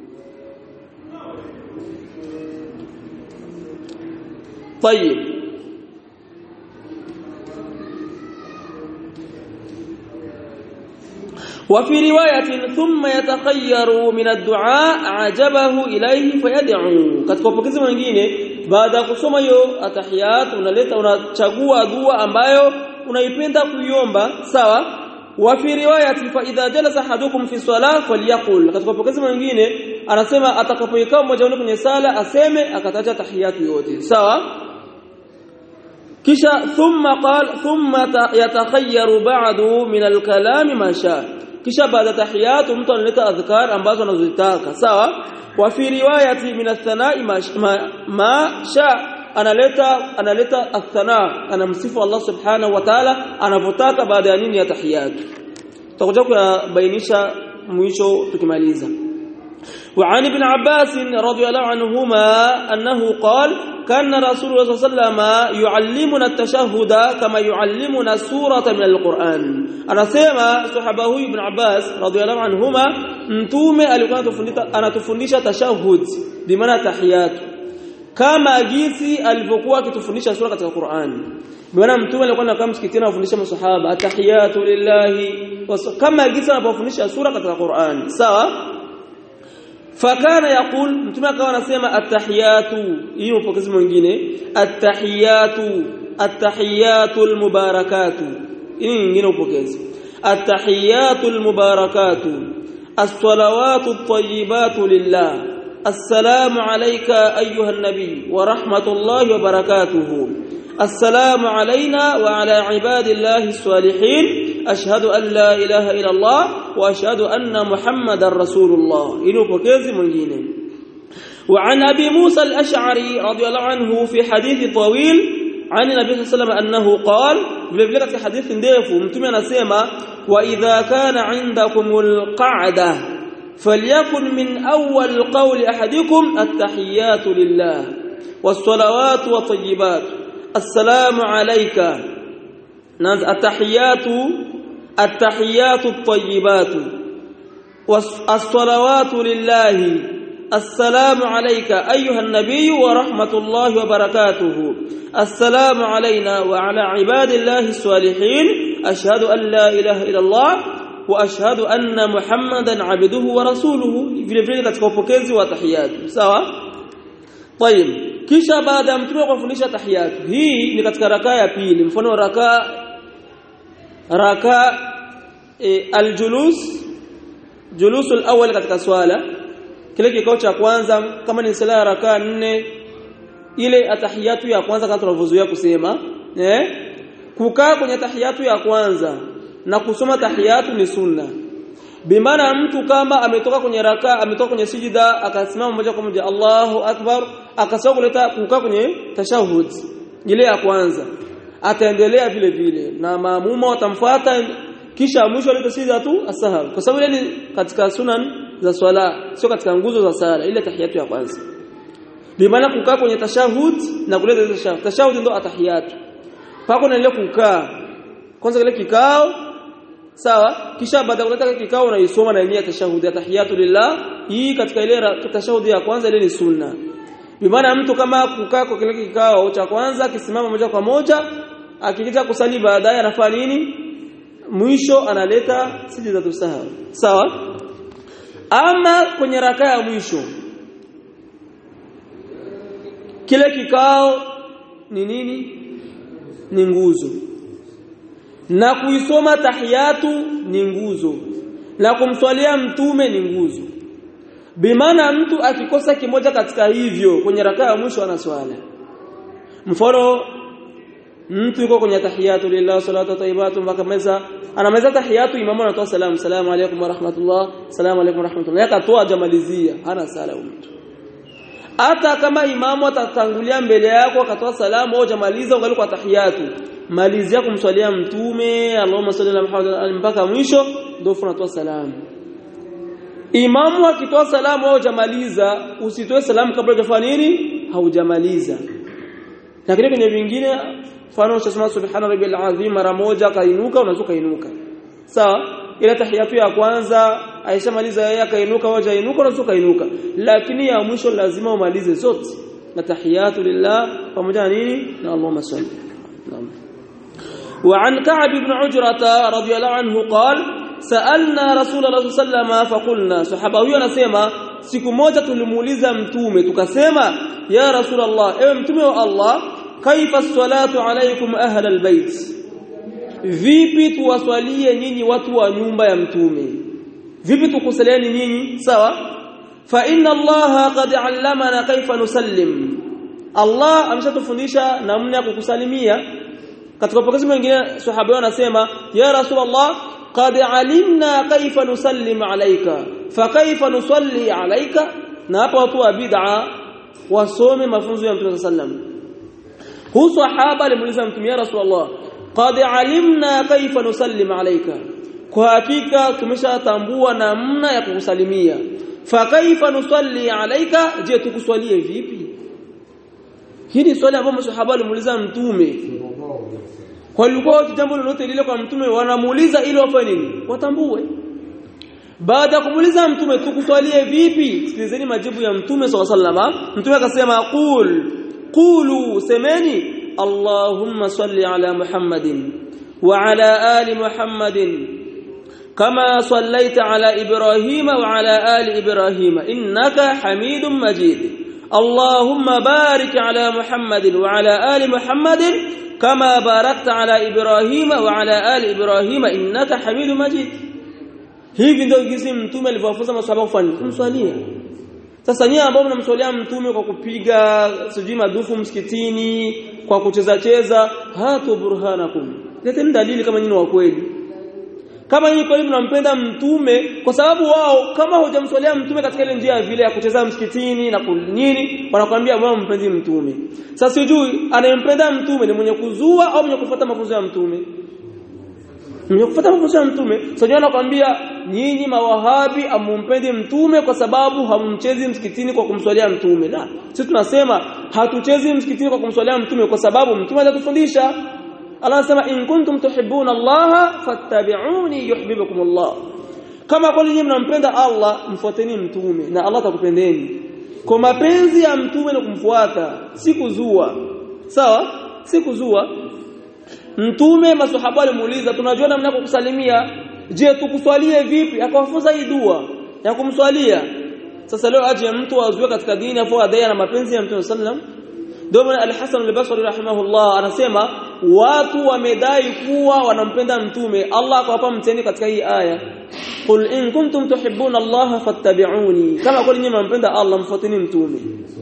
طيب وفي رواية ثم يتخير من الدعاء عجبه إليه فيدعو katika upokezi mwingine baada ya kusoma hiyo atahiyat unaleta unachagua dua ambayo unaipenda kuiomba sawa wa fi riwayati fa idha jalasa ahadukum fi salah falyaqul katika upokezi mwingine anasema atakapoikaa mmoja wao kwenye sala aseme akataja tahiyatu yote sawa kisha thumma qal thumma yatakhayyaru ba'du min al-kalam ma sha kisha baada tahiyatu mtu analeta adhkar ambazo anazotaka sawa wa fi riwayati min ath-thana'i ma, ma sha analeta analeta athana anamsifu Allah subhanahu wa ta'ala anavotaka baada ya nini ya tahiyatu tutakuja kuyabainisha mwisho tukimaliza وعن ابن عباس رضي الله عنهما أنه قال كان رسول الله صلى الله عليه وسلم يعلمنا التشهد كما يعلمنا سورة من القرآن أنا سيما صحبه ابن عباس رضي الله عنهما متومة anatufundisha tashahud bimaana tahiyatu kama jinsi alivyokuwa akitufundisha sura katika Qur'an bwana mtume alikuwa anakaa msikitini anafundisha masahaba atahiyatu lillahi kama jinsi anapofundisha sura katika Qur'an sawa fakana yaqul mtume akawa anasema atahiyatu hii upokezi mwingine atahiyatu atahiyatu almubarakatu hii nyingine upokezi atahiyatu almubarakatu as-salawatu at-tayyibatu lillah السلام عليك أيها النبي ورحمة الله وبركاته السلام علينا وعلى عباد الله الصالحين أشهد أن لا إله إلا الله وأشهد أن محمد رسول الله إنه بكيز من وعن أبي موسى الأشعري رضي الله عنه في حديث طويل عن النبي صلى الله عليه وسلم أنه قال في حديث ديف متمنى نسيما وإذا كان عندكم القعدة فليكن من أول قول أحدكم التحيات لله والصلوات والطيبات السلام عليك التحيات التحيات الطيبات والصلوات لله السلام عليك أيها النبي ورحمة الله وبركاته السلام علينا وعلى عباد الله الصالحين أشهد أن لا إله إلا الله واشهد ان محمدا عبده ورسوله vile vile katika upokezi wa tahiyatu sawa طيب kisha baada ya mtume kufundisha tahiyatu hii ni katika rakaa ya pili mfano rakaa raka e, aljulus julusul awwal katika swala kile kikao cha kwanza kama ni sala ya rakaa nne ile atahiyatu ya kwanza kama tunavyozoea kusema eh kukaa kwenye tahiyatu ya kwanza na kusoma tahiyatu ni sunna bimaana mtu kama ametoka kwenye raka ametoka kwenye sijida akasimama moja kwa moja Allahu akbar akasoma kuleta kukaa kwenye tashahud ile ya kwanza ataendelea vile vile na maamuma watamfuata kisha mwisho aleta sijida tu asahau kwa sababu ile ni katika sunan za swala sio katika nguzo za sala ile tahiyatu ya kwanza bimaana kukaa kwenye tashahud na kuleta tashahud tashahud ndo atahiyatu pako na ile kukaa kwanza kile kikao sawa kisha baada ya kuleta kikao unaisoma na nia tashahudi ya tahiyatu lillah hii katika ile tashahudi ya kwanza ile ni sunna bimaana mtu kama kukaa kwa kile kikao cha kwanza akisimama moja kwa moja akikija kusali baadaye anafanya nini mwisho analeta sijida tusahau sawa ama kwenye raka ya mwisho kile kikao ni nini ni nguzo na kuisoma tahiyatu ni nguzo na kumswalia mtume ni nguzo bimaana mtu akikosa kimoja katika hivyo kwenye rakaa ya mwisho ana swala mfano mtu yuko kwenye tahiyatu lillah salatu tayyibatu mpaka meza anamaliza tahiyatu imamu anatoa salamu salamu alaykum wa rahmatullah salamu alaykum wa rahmatullah yakatoa jamalizia hana sala mtu hata kama imamu atatangulia mbele yako akatoa salamu au jamaliza ungali kwa tahiyatu malizia kumswalia mtume Allahumma salli ala Muhammad mpaka mwisho ndio unatoa salamu imamu akitoa salamu au jamaliza usitoe salamu kabla hujafanya nini haujamaliza lakini kwenye vingine mfano unasema subhana rabbiyal azim mara moja kainuka unaweza kainuka sawa ila tahiyatu ya kwanza aishamaliza yeye akainuka au hajainuka unaweza kainuka lakini ya mwisho lazima umalize zote na tahiyatu lillah pamoja na nini na Allahumma salli naam وعن كعب بن عجرة رضي الله عنه قال سألنا رسول الله صلى الله عليه وسلم فقلنا صحابه huyo anasema siku moja tulimuuliza mtume tukasema ya rasulullah ewe mtume wa Allah kaifa salatu alaykum ahla albayt vipi tuwaswalie nyinyi watu wa nyumba ya mtume vipi tukusalieni nyinyi sawa fa inna allaha qad allamana kaifa nusallim Allah ameshatufundisha namna ya kukusalimia katika pokezi mwingine sahaba wanasema ya rasulullah qad alimna kaifa nusallim alayka fa kaifa nusalli alayka na hapa watu wa bid'a wasome mafunzo ya mtume sallam hu sahaba alimuuliza mtume ya rasulullah qad alimna kaifa nusallim alayka kwa hakika tumeshatambua namna ya kukusalimia fa kaifa nusalli alayka je tukuswalie vipi hili swali ambalo masahaba walimuuliza mtume walikuwa jambo lolote lile kwa mtume wanamuuliza ili wafanye nini watambue baada ya kumuuliza mtume tukuswalie vipi sikilizeni majibu ya mtume SAW mtume akasema qul qulu semeni allahumma salli ala muhammadin wa ala ali muhammadin kama sallaita ala ibrahima wa ala ali ibrahima innaka hamidum majid اللهم بارك على محمد وعلى آل محمد كما باركت على إبراهيم وعلى آل إبراهيم إنك حميد مجيد hivi ndio jinsi mtume alivyowafunza maswahaba kufanya kumswalia sasa nyinyi ambao mnamswalia mtume kwa kupiga sijui madufu msikitini kwa kucheza cheza hatu burhanakum leteni dalili kama nyinyi wa kweli kama nyinyi kweli mnampenda mtume kwa sababu wao kama hujamswalia mtume katika ile njia vile ya kucheza msikitini na kunini wanakuambia wao mpendi mtume sasa sijui anayempenda mtume ni mwenye kuzua au mwenye kufuata mafunzo ya mtume mwenye kufuata mafunzo ya mtume sasa anakuambia nyinyi mawahabi amumpendi mtume kwa sababu hamumchezi msikitini kwa kumswalia mtume la sisi tunasema hatuchezi msikitini kwa kumswalia mtume kwa sababu mtume atatufundisha Allah anasema in kuntum tuhibbuna Allah fattabi'uni yuhibbukum Allah kama kweli nyinyi mnampenda Allah mfuateni mtume na Allah atakupendeni kwa mapenzi ya mtume ni kumfuata si kuzua sawa si kuzua mtume maswahaba walimuuliza tunajua namna ya kukusalimia je tukuswalie vipi akawafunza hii dua ya kumswalia sasa leo aje mtu azue katika dini afu adai na mapenzi ya mtume sallam ndio maana al-Hasan al-Basri rahimahullah anasema watu wamedai kuwa wanampenda mtume Allah akawapa mteni katika hii aya qul in kuntum tuhibbuna Allah fattabi'uni kama kweli nyinyi mnampenda Allah mfuateni mtume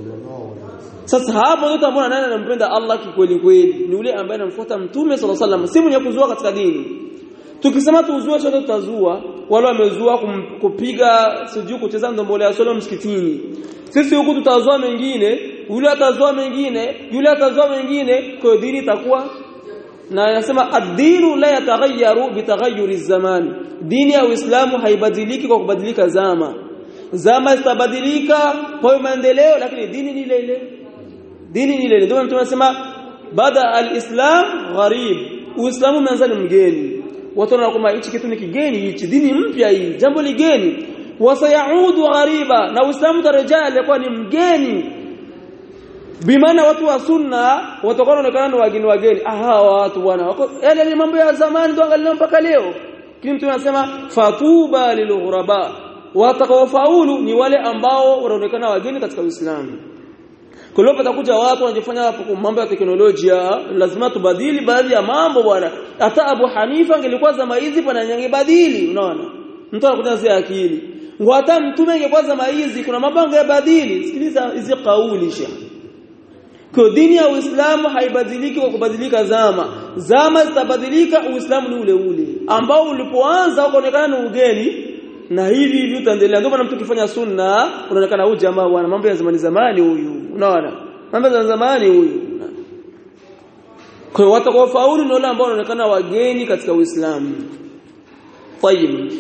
sasa hapo ndio tambona nani anampenda Allah kikweli kweli ni yule ambaye anamfuata mtume sallallahu alaihi wasallam si mwenye kuzua katika dini tukisema tuzue sote tutazua wale wamezua kupiga sijui kucheza ndombole ya solo msikitini sisi huku tutazua mengine yule atazua mengine yule atazua mengine kwa dini itakuwa na anasema ad-dinu la yataghayyaru bitaghayyuri zaman dini ya Uislamu haibadiliki kwa kubadilika zama zama zitabadilika kwa maendeleo lakini dini ni ile ile dini ni ile ile ndio mtume anasema bada al-islam gharib uislamu umeanza ni mgeni watu wanakuwa hichi kitu ni kigeni hichi dini mpya hii jambo ligeni wasayaudu ghariba na uislamu tarejea alikuwa ni mgeni bimaana watu wa sunna watakuwa wanaonekana ni wageni wageni aha watu bwana yale ni mambo ya zamani ndio angalia mpaka leo kile mtu anasema fatuba lilghuraba watakaofaulu ni wale ambao wanaonekana wageni katika Uislamu kwa hiyo patakuja watu wanajifanya mambo ya teknolojia lazima tubadili baadhi ya mambo bwana hata Abu Hanifa angelikuwa zama hizi pana yangebadili unaona mtu anakuta zile akili ngo hata mtume angekuwa zama hizi kuna mambo angeyabadili sikiliza hizi kauli shekhi kwa dini ya Uislamu haibadiliki kwa kubadilika zama zama zitabadilika Uislamu ni ule ule ambao ulipoanza ukaonekana ni ugeni na hivi hivi utaendelea ndio maana mtu kifanya sunna unaonekana huyu jamaa bwana mambo ya zamani zamani huyu unaona mambo ya zamani huyu kwa hiyo watakaofaulu ni wale ambao wanaonekana wageni katika Uislamu طيب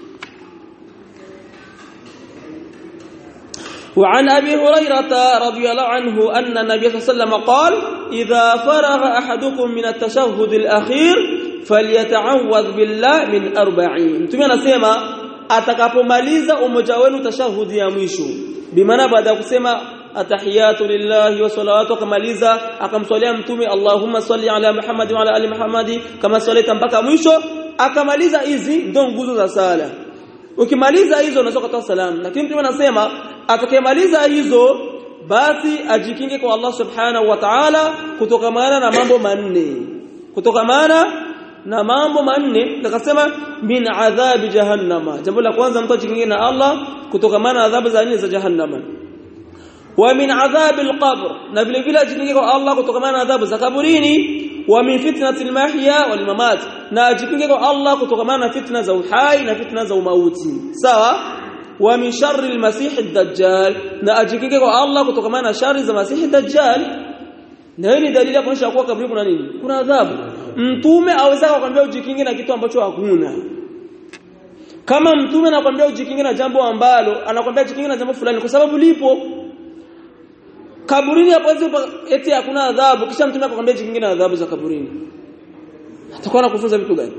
وعن أبي هريرة رضي الله عنه أن النبي صلى الله عليه وسلم قال إذا فرغ أحدكم من التشهد الأخير فليتعوذ بالله من أربعين تمنى سيما atakapomaliza umoja wenu tashahudi ya mwisho bimaana baada ya kusema atahiyatu lillahi wa salawatu akamaliza akamswalia mtume Allahumma salli ala Muhammad wa ala ali Muhammad kama swalita mpaka mwisho akamaliza hizi ndo nguzo za sala ukimaliza hizo unaweza kutoa salamu lakini mtume anasema atakayemaliza hizo basi ajikinge kwa Allah subhanahu wa ta'ala kutokamana na mambo manne kutokamana na mambo manne akasema min adhabi jahannama jambo la kwanza mtu ajikinge na Allah kutokamana na adhabu za nne za jahannama wa min adhabi alqabr na vile vile ajikinge kwa Allah kutokamana na adhabu za kaburini wa min fitnati almahya wal mamat na ajikinge kwa Allah kutokamana na fitna za uhai na fitna za umauti sawa wa min sharri almasih ad-dajjal na ajikinge kwa Allah kutokamana na shari za masih ad-dajjal na hii ni dalili ya kuonyesha kuwa kaburi kuna nini kuna adhabu mtume aweza kukwambia ujikinge na kitu ambacho hakuna kama mtume anakuambia ujikinge na jambo ambalo anakuambia ujikinge na jambo fulani kwa sababu lipo kaburini hapo eti hakuna adhabu kisha mtume akakwambia ujikinge na adhabu za kaburini atakuwa anakufunza vitu gani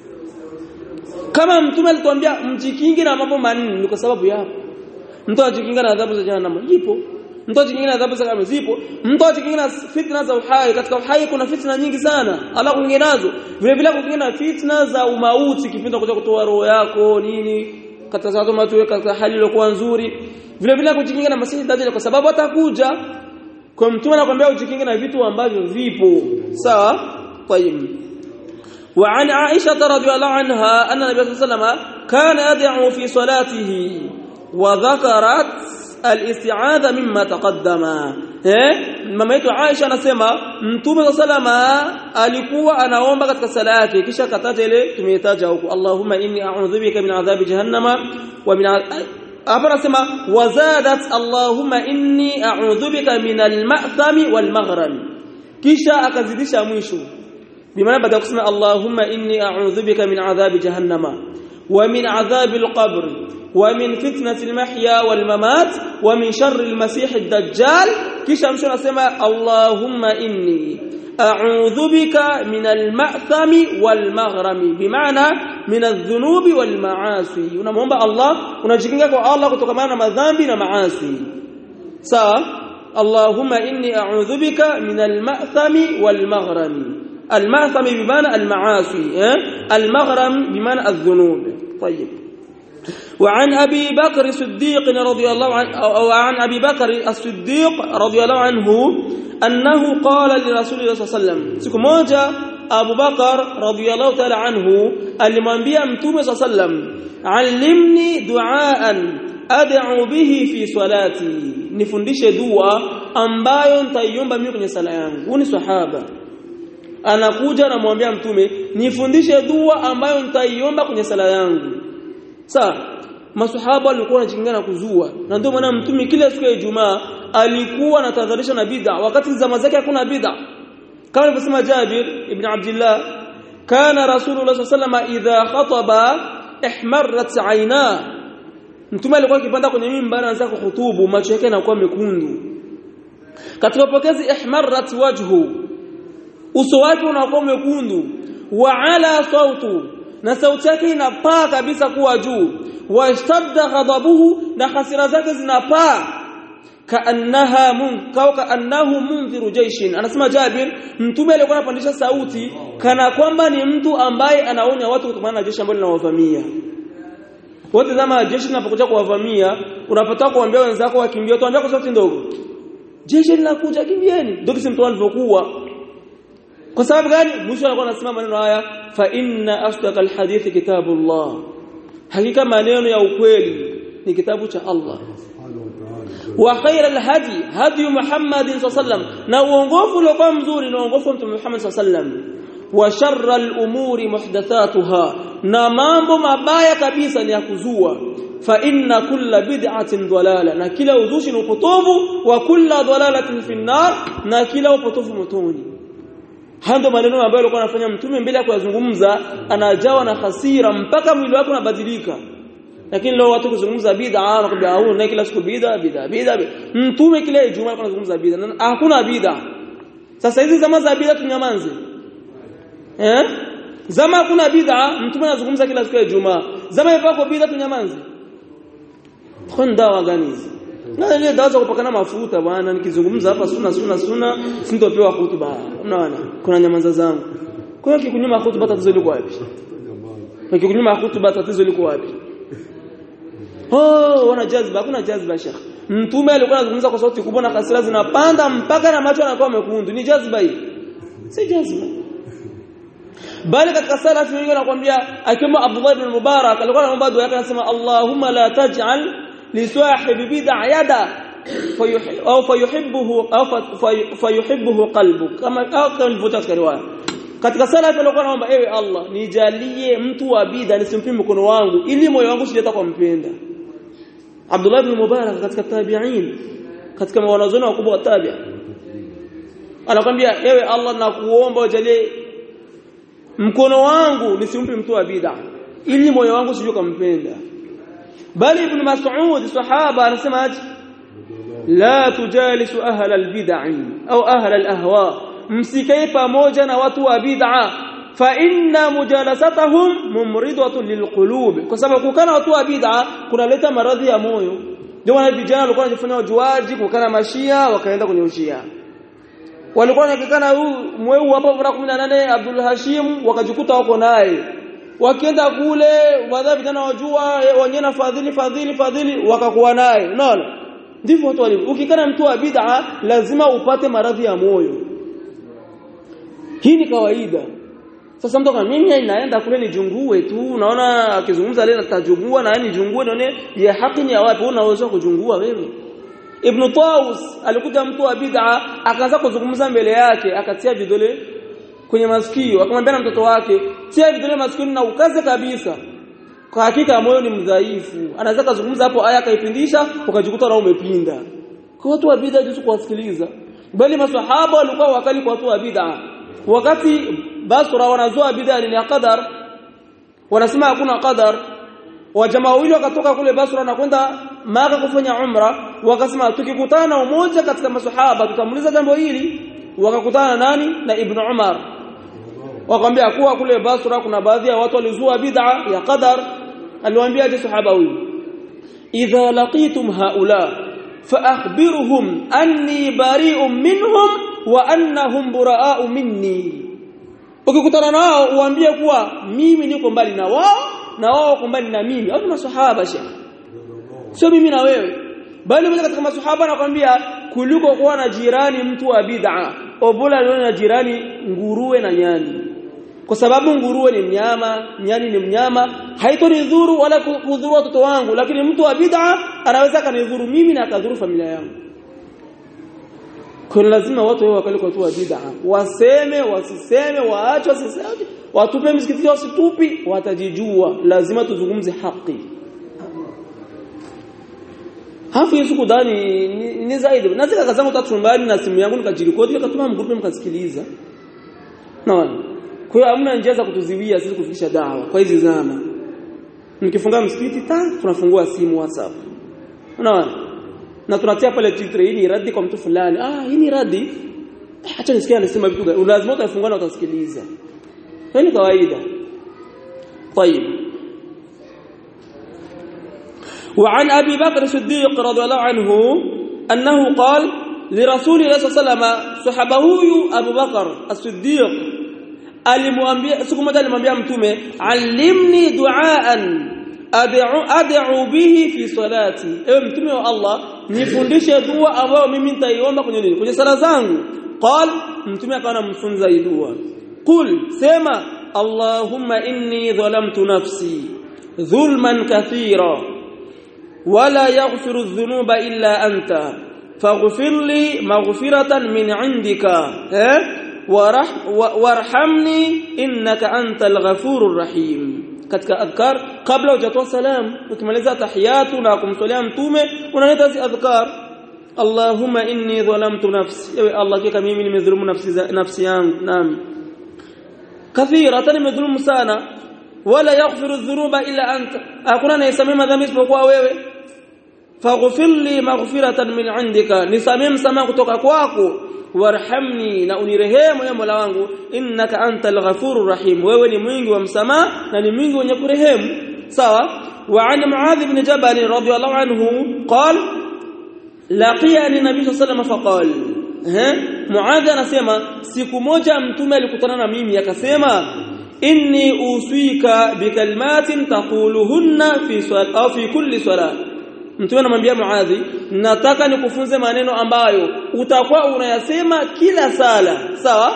kama mtume alituambia mjikinge na mambo manne ni kwa sababu yapo mtu ajikinga na adhabu za jahannam ipo mtu ajikinga na adhabu za kaburi zipo mtu ajikinga na fitna za uhai katika uhai kuna fitna nyingi sana Allah kuingia nazo vile vile kuingia na fitna za umauti kipindi kuja kutoa roho yako nini katika sababu watu katika hali iliyokuwa nzuri vile vile kujikinga na masihi dajjal kwa sababu atakuja kwa mtume anakuambia ujikinge na vitu ambavyo vipo sawa طيب وعن عائشة رضي الله عنها أن النبي صلى الله عليه وسلم كان يدعو في صلاته وذكرت الاستعاذة مما تقدم eh mama yetu Aisha anasema mtume salama alikuwa anaomba katika sala yake kisha kataja ile tumeitaja huko Allahumma inni a'udhu bika min adhabi jahannama wa min hapa anasema wazadat Allahumma inni a'udhu bika min al-ma'thami wal maghrami kisha akazidisha mwisho bimaana baada ya kusema Allahumma inni a'udhu bika min adhabi jahannama wa min adhabi al-qabr ومن فتنة المحيا والممات ومن شر المسيح الدجال كيش أمشون أسمى اللهم إني أعوذ بك من المأثم والمغرم بمعنى من الذنوب والمعاصي ونمهم الله ونجيكينك الله كتكمانا مذنب ومعاصي سا اللهم إني أعوذ بك من المأثم والمغرم المأثم بمعنى المعاصي المغرم بمعنى الذنوب طيب وعن أبي بكر الصديق رضي الله عنه أو عن أبي بكر الصديق رضي الله عنه أنه قال لرسول الله صلى الله عليه وسلم siku moja Abu Bakar radhiyallahu ta'ala anhu alimwambia Mtume صلى الله عليه وسلم allimni du'aan ad'u bihi fi salati nifundishe dua ambayo nitaiomba mimi kwenye sala yangu ni sahaba anakuja anamwambia mtume nifundishe dua ambayo nitaiomba kwenye sala yangu Sawa masahaba walikuwa wanajingana kuzua na ndio maana mtume kila siku ya Ijumaa alikuwa anatadharisha na bid'a wakati zama zake hakuna bid'a kama alivyosema Jabir ibn Abdullah kana Rasulullah sallallahu idha khataba ihmarrat aina mtume alikuwa akipanda kwenye mimbar anaanza kuhutubu macho yake yanakuwa mekundu katika pokezi ihmarrat wajhu uso wake unakuwa mekundu wa ala sautu na sauti yake inapaa kabisa kuwa juu washtadda ghadabuhu na hasira zake zinapaa kaannaha munkau kaannahu mundhiru jaishin anasema Jabir mtume alikuwa anapandisha sauti kana kwamba ni mtu ambaye anaonya watu kutokana na jeshi ambalo linawavamia wote zama jeshi linapokuja kuwavamia unapata kuambia wenzako wakimbia tuambia kwa sauti ndogo jeshi linakuja kimbieni ndio kisi mtu alivyokuwa kwa sababu gani mwisho alikuwa anasema maneno haya fa inna asdaqa alhadith kitabullah hakika maneno ya ukweli ni kitabu cha Allah wa khaira alhadi hadi Muhammad sallam na uongofu uliokuwa mzuri na uongofu wa Mtume Muhammad sallam wa sharra al-umuri muhdathatuha na mambo mabaya kabisa ni ya kuzua fa inna kulla bid'atin dalala na kila uzushi ni upotovu wa kulla dalalatin fi nar na kila upotovu motoni hando maneno ambayo alikuwa anafanya mtume mbele ya kuyazungumza anajawa na hasira mpaka mwili wake unabadilika lakini leo watu kuzungumza bid'a wanakuambia au na kila siku bid'a bid'a bid'a mtume kila Ijumaa alikuwa anazungumza bid'a hakuna bid'a sasa hizi zama za bid'a tunyamanze eh zama hakuna bid'a mtume anazungumza kila siku ya Ijumaa zama ipako bid'a tunyamanze kwa dawa gani hizi na ile dawa za kupakana mafuta bwana nikizungumza hapa suna suna suna sintopewa hutuba unaona kuna nyamaza zangu kwa hiyo kikunyima hutuba tatizo liko wapi kikunyima hutuba tatizo liko wapi oh wana jazba hakuna jazba shekh mtume alikuwa anazungumza kwa sauti kubwa na hasira zinapanda mpaka na macho yanakuwa mekundu ni jazba hii si jazba bali katika salafi wengi wanakuambia akiwa Abdullah ibn Mubarak alikuwa anaomba dua yake anasema Allahumma la taj'al li sahibi bid'a yada au fayuhibbuhu au fayuhibbuhu qalbu kama au kama nilivyotoa katika riwaya katika salafi alikuwa anaomba ewe Allah nijalie mtu wa bid'a nisimpe mkono wangu ili moyo wangu usileta kwa mpenda Abdullah ibn Mubarak katika tabi'in katika wanazuoni wakubwa wa tabi'a anakwambia ewe Allah nakuomba ujalie mkono wangu nisimpe mtu wa bid'a ili moyo wangu usije kumpenda bali ibn Mas'ud sahaba anasema aje la tujalisu ahla albid'i au ahla alahwa msikae pamoja na watu wa bid'a fa inna mujalasatahum mumridatun lilqulub kwa sababu kukana watu wa bid'a kunaleta maradhi ya moyo ndio maana vijana walikuwa wanajifanya wajuaji kukana mashia wakaenda kwenye ushia walikuwa wanakikana huu mweu hapa mara 18 Abdul Hashim wakajikuta wako naye wakienda kule baadhi vijana wajua wenyewe na fadhili fadhili fadhili wakakuwa naye unaona ndivyo watu walivyo ukikana mtu wa bid'a lazima upate maradhi ya moyo hii ni kawaida sasa mtu kama mimi naenda kule nijungue tu unaona akizungumza leo nitajungua na yani jungue nione ya haki ni ya wapi unaweza kujungua wewe Ibn Taus alikuja mtu wa bid'a akaanza kuzungumza mbele yake akatia vidole kwenye masikio akamwambia na mtoto wake tia vidole masikio na ukaze kabisa kwa hakika moyo ni mdhaifu anaweza kuzungumza hapo aya akaipindisha ukajikuta na umepinda kwa watu wa bid'a jisu kuwasikiliza bali maswahaba walikuwa wakali kwa watu wa bid'a wakati Basra wanazoa bid'a ni qadar wanasema hakuna qadar wajamaa wawili wakatoka kule Basra na kwenda Maka kufanya umra wakasema tukikutana na umoja katika maswahaba tutamuliza jambo hili wakakutana nani na Ibn Umar wakamwambia kuwa kule Basra kuna baadhi ya watu walizua bid'a ya qadar aliwaambia je sahaba huyu idha laqitum haula فاخبرهم اني بريء منهم وانهم براء minni ukikutana nao uambie kuwa mimi niko mbali na wao na wao wako mbali na mimi au maswahaba shekhi sio mimi na wewe bali mmoja katika maswahaba anakuambia kuliko kuwa na jirani mtu wa bid'a obola leo na jirani nguruwe na nyani kwa sababu nguruwe ni mnyama nyani ni mnyama haitonidhuru wala kudhuru watoto wangu lakini mtu wa bid'a anaweza kanidhuru mimi na akadhuru familia yangu kwa lazima watu wao wakali kwa watu wa bid'a waseme wasiseme waache wasiseme watupe msikiti wasitupi watajijua lazima tuzungumze haki hafu yesu kudhani ni, ni zaidi nazika kazangu tatu chumbani na simu yangu nikajirikodi nikatuma mgrupe mkasikiliza naona kwa hiyo hamna njia za kutuziwia sisi kufikisha dawa kwa hizi zama nikifunga msikiti ta tunafungua simu WhatsApp unaona na tunatia pale titre hii ni radi kwa mtu fulani ah hii ni radi acha nisikie anasema vitu gani lazima utafungua na utasikiliza hiyo ni kawaida طيب وعن أبي بكر الصديق رضي الله عنه أنه قال لرسول الله صلى الله عليه وسلم صحبه أبو بكر الصديق alimwambia siku moja alimwambia mtume allimni duaan ad'u ad'u bihi fi salati ewe mtume wa Allah nifundishe dua ambayo mimi nitaiomba kwenye nini kwenye sala zangu qal mtume akawa anamfunza hii dua qul sema allahumma inni dhalamtu nafsi dhulman kathira wala yaghfiru dhunuba illa anta faghfir li maghfiratan min indika eh warhamni innaka antal ghafurur rahim katika adhkar kabla hujatoa salam ukimaliza tahiyatu na kumswalia mtume unaleta hizi adhkar Allahumma inni dhalamtu nafsi ewe Allah kika mimi nimedhulumu nafsi nafsi yangu naam kathiratan nimedhulumu sana wala yaghfiru dhunuba illa anta hakuna anayesamea madhambi isipokuwa wewe faghfir li maghfiratan min indika nisamee msamaha kutoka kwako warhamni na unirehemu ya Mola wangu innaka antal ghafurur rahim wewe ni mwingi wa msamaha na ni mwingi wenye kurehemu sawa wa an muadh ibn jabal radiyallahu anhu qala laqiyani nabii sallallahu alayhi faqal eh muadh anasema siku moja mtume alikutana na mimi akasema inni uswika bikalmatin taquluhunna fi swala au fi kulli salat Mtume anamwambia Muadhi, nataka nikufunze maneno ambayo utakuwa unayasema kila sala. Sawa?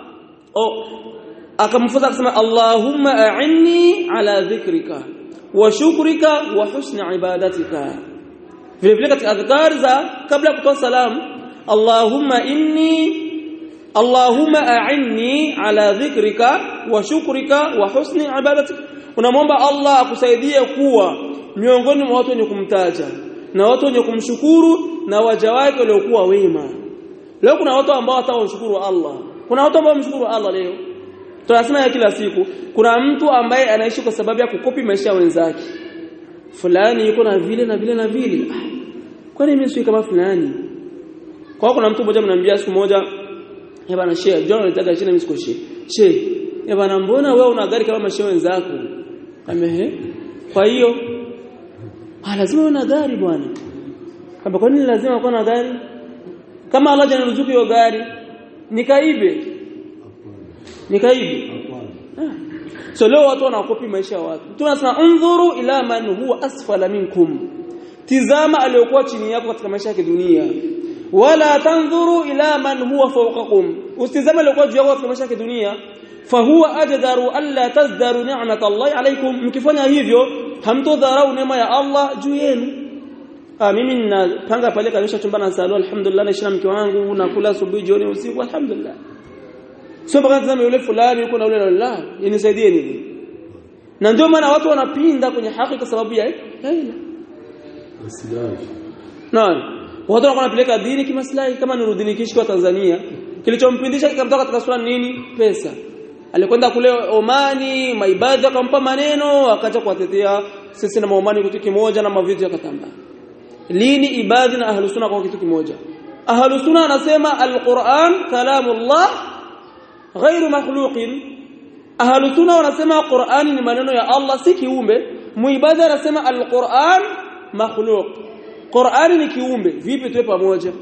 O akamfunza akasema Allahumma a'inni ala dhikrika wa shukrika wa husni ibadatika. Vile vile katika adhkar za kabla kutoa salam, Allahumma inni Allahumma a'inni ala dhikrika wa shukrika wa husni ibadatika. Unamwomba Allah akusaidie kuwa miongoni mwa watu wenye kumtaja na watu wenye kumshukuru na waja wake waliokuwa wema leo kuna watu ambao watawashukuru Allah kuna watu ambao wamshukuru Allah leo tunasema ya kila siku kuna mtu ambaye anaishi kwa sababu ya kukopi maisha ya wenzake fulani yuko na vile na vile na vile ah, kwani mimi sio kama fulani kwa kuna mtu mmoja mnamwambia siku moja eh bana shehe John anataka shina mimi siko shehe shehe eh bana mbona wewe una gari kama mashehe wenzako amehe kwa hiyo Ah lazima uwe na gari bwana. Kama kwa nini lazima uwe na gari? Kama Allah janiruzuku hiyo gari, nikaibe. Nikaibe. Ah. So leo watu wanakopi maisha ya watu. Tunasema undhuru ila man huwa asfala minkum. Tizama aliyokuwa chini yako katika maisha ya dunia. Wala tanzuru ila man huwa fawqakum. Usitizame aliyokuwa juu yako katika maisha ya dunia. Fahuwa ajdaru alla tazdaru ni'mat Allah alaykum. Mkifanya hivyo hamtodharau neema ya Allah juu yenu ah mimi ninapanga pale kabisa chumba na salo alhamdulillah naisha mke wangu nakula asubuhi jioni usiku alhamdulillah sio mpaka tazame yule fulani yuko na yule la inisaidie nini na ndio maana watu wanapinda kwenye haki kwa sababu ya hila Naam watu wanapeleka dini kimaslahi kama Nuruddin Kishki wa Tanzania kilichompindisha kikamtoka katika swala nini pesa alikwenda kule Omani maibadhi akampa maneno akaja kuwatetea sisi na Omani kitu kimoja na mavitu yakatamba lini ibadhi na ahlus sunna kwa kitu kimoja ahlus sunna anasema alquran kalamullah ghairu makhluqin ahlus sunna wanasema Qur'ani ni maneno ya Allah si kiumbe muibadhi anasema alquran makhluq Qur'ani ni kiumbe vipi tuwe pamoja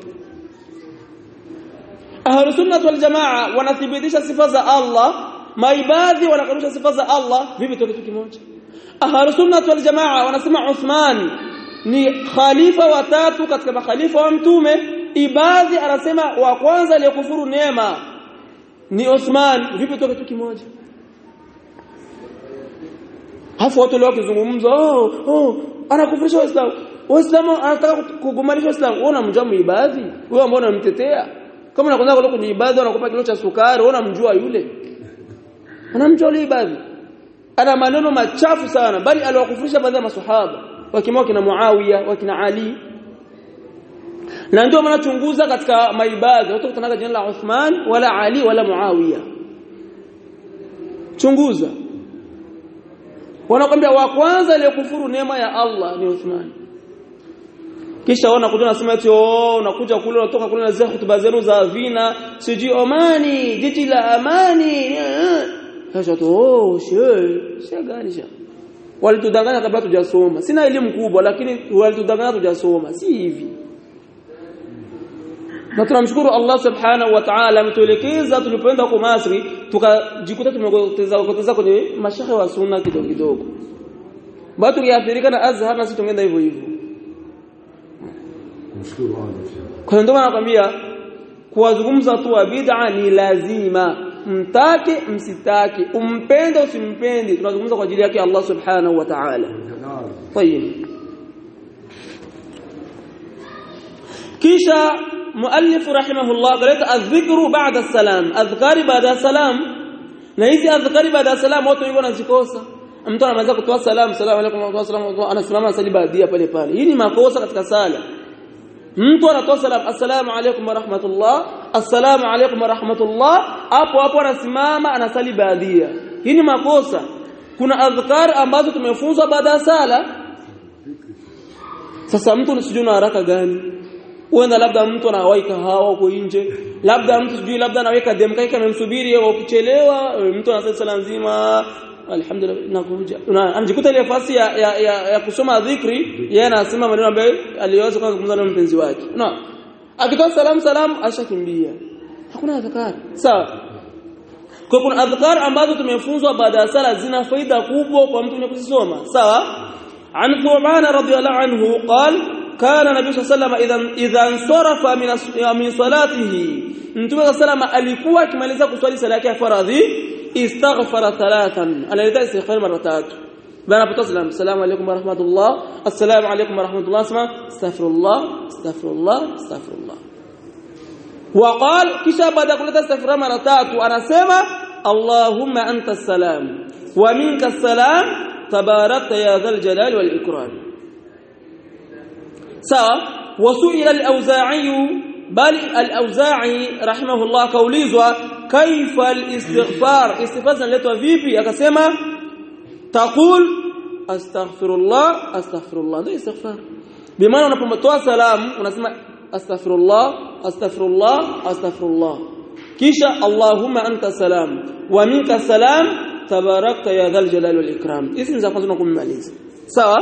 Ahlus sunnah wal jamaa wanathibitisha sifa za Allah maibadhi wanakanusha sifa za Allah vipi tuwe kitu kimoja Ahlus sunnah wal jamaa wanasema Uthman ni khalifa wa tatu katika makhalifa wa mtume ibadhi anasema wa kwanza aliyekufuru neema ni Uthman vipi tuwe kitu kimoja Hafu watu leo kizungumza oh oh anakufurisha waislamu waislamu anataka kugumanisha waislamu wewe unamjua muibadhi wewe ambao unamtetea kama unakwenda kule kwenye ibada unakupa kilo cha sukari wewe unamjua yule anamjua yule ibadhi ana maneno machafu sana bali aliwakufurisha baadhi ya maswahaba wakimwa kina Muawiya wakina Ali na ndio maana chunguza katika maibadhi watu kutanaga jina la Uthman wala Ali wala Muawiya chunguza wanakwambia wa kwanza aliyekufuru neema ya Allah ni Uthman kisha wanakuja nasema eti oh unakuja kule unatoka kule na zile hutuba zenu za vina siji Omani jiji la amani sasa tu oh shehe shehe gani sha walitudanganya kabla tujasoma sina elimu kubwa lakini walitudanganya tujasoma si hivi na tunamshukuru Allah subhanahu wa ta'ala ametuelekeza tulipoenda huko Masri tukajikuta tumepoteza kupoteza kwenye mashaikh wa sunna kidogo kidogo bado tungeathirika na Azhar na sisi tungeenda hivyo hivyo kwa ndio nakwambia kuwazungumza watu wa bid'a ni lazima mtake msitake umpende usimpende tunazungumza kwa ajili yake Allah subhanahu wa ta'ala طيب kisha muallif rahimahullah kaleta adhikru ba'da salam adhkari baada salam na hizi adhkari baada salam watu wengi wanazikosa mtu anaweza kutoa salamu salamu alaykum wa rahmatullahi anasimama asali baadia pale pale hii ni makosa katika sala mtu anatoa salamu assalamu alaykum wa rahmatullah assalamu alaykum wa rahmatullah hapo hapo anasimama anasali baadia hii ni makosa kuna adhkar ambazo tumefunzwa baada ya sala sasa mtu sijui na haraka gani uenda labda mtu anawahi kahawa huko nje labda mtu sijui labda anaweka demka yake amemsubiri au ukichelewa mtu anasema sala nzima alhamdulillah nakuja anajikuta ile nafasi ya, ya, ya, ya kusoma dhikri yeye anasema maneno ambayo aliweza kuzungumza na mpenzi wake no akitoa salamu salamu ashakimbia hakuna adhkar sawa kwa kuna adhkar ambazo tumefunzwa baada ya sala zina faida kubwa kwa mtu mwenye kuzisoma sawa عن ثعبان رضي الله عنه قال كان النبي صلى الله عليه وسلم اذا اذا انصرف من من صلاته mtume صلى الله عليه alikuwa akimaliza kuswali sala yake ya faradhi istaghfara thalathan analeta istighfar mara tatu bana hapo salam assalamu alaykum wa rahmatullah assalamu alaykum wa rahmatullah asma astaghfirullah astaghfirullah astaghfirullah وقال kisha baada kuleta istighfar mara tatu anasema allahumma anta salam wa minka salam تباركت يا ذا الجلال والإكرام سواء وسئل الأوزاعي بل الأوزاعي رحمه الله كوليزوا كيف الاستغفار استغفار لتوا فيبي akasema تقول استغفر الله استغفر الله ده استغفار بمعنى unapotoa salamu unasema astaghfirullah astaghfirullah astaghfirullah kisha allahumma anta salam wa minka salam tabarakta ya dhal jalal wal ikram hizi ni za kwanza kumaliza sawa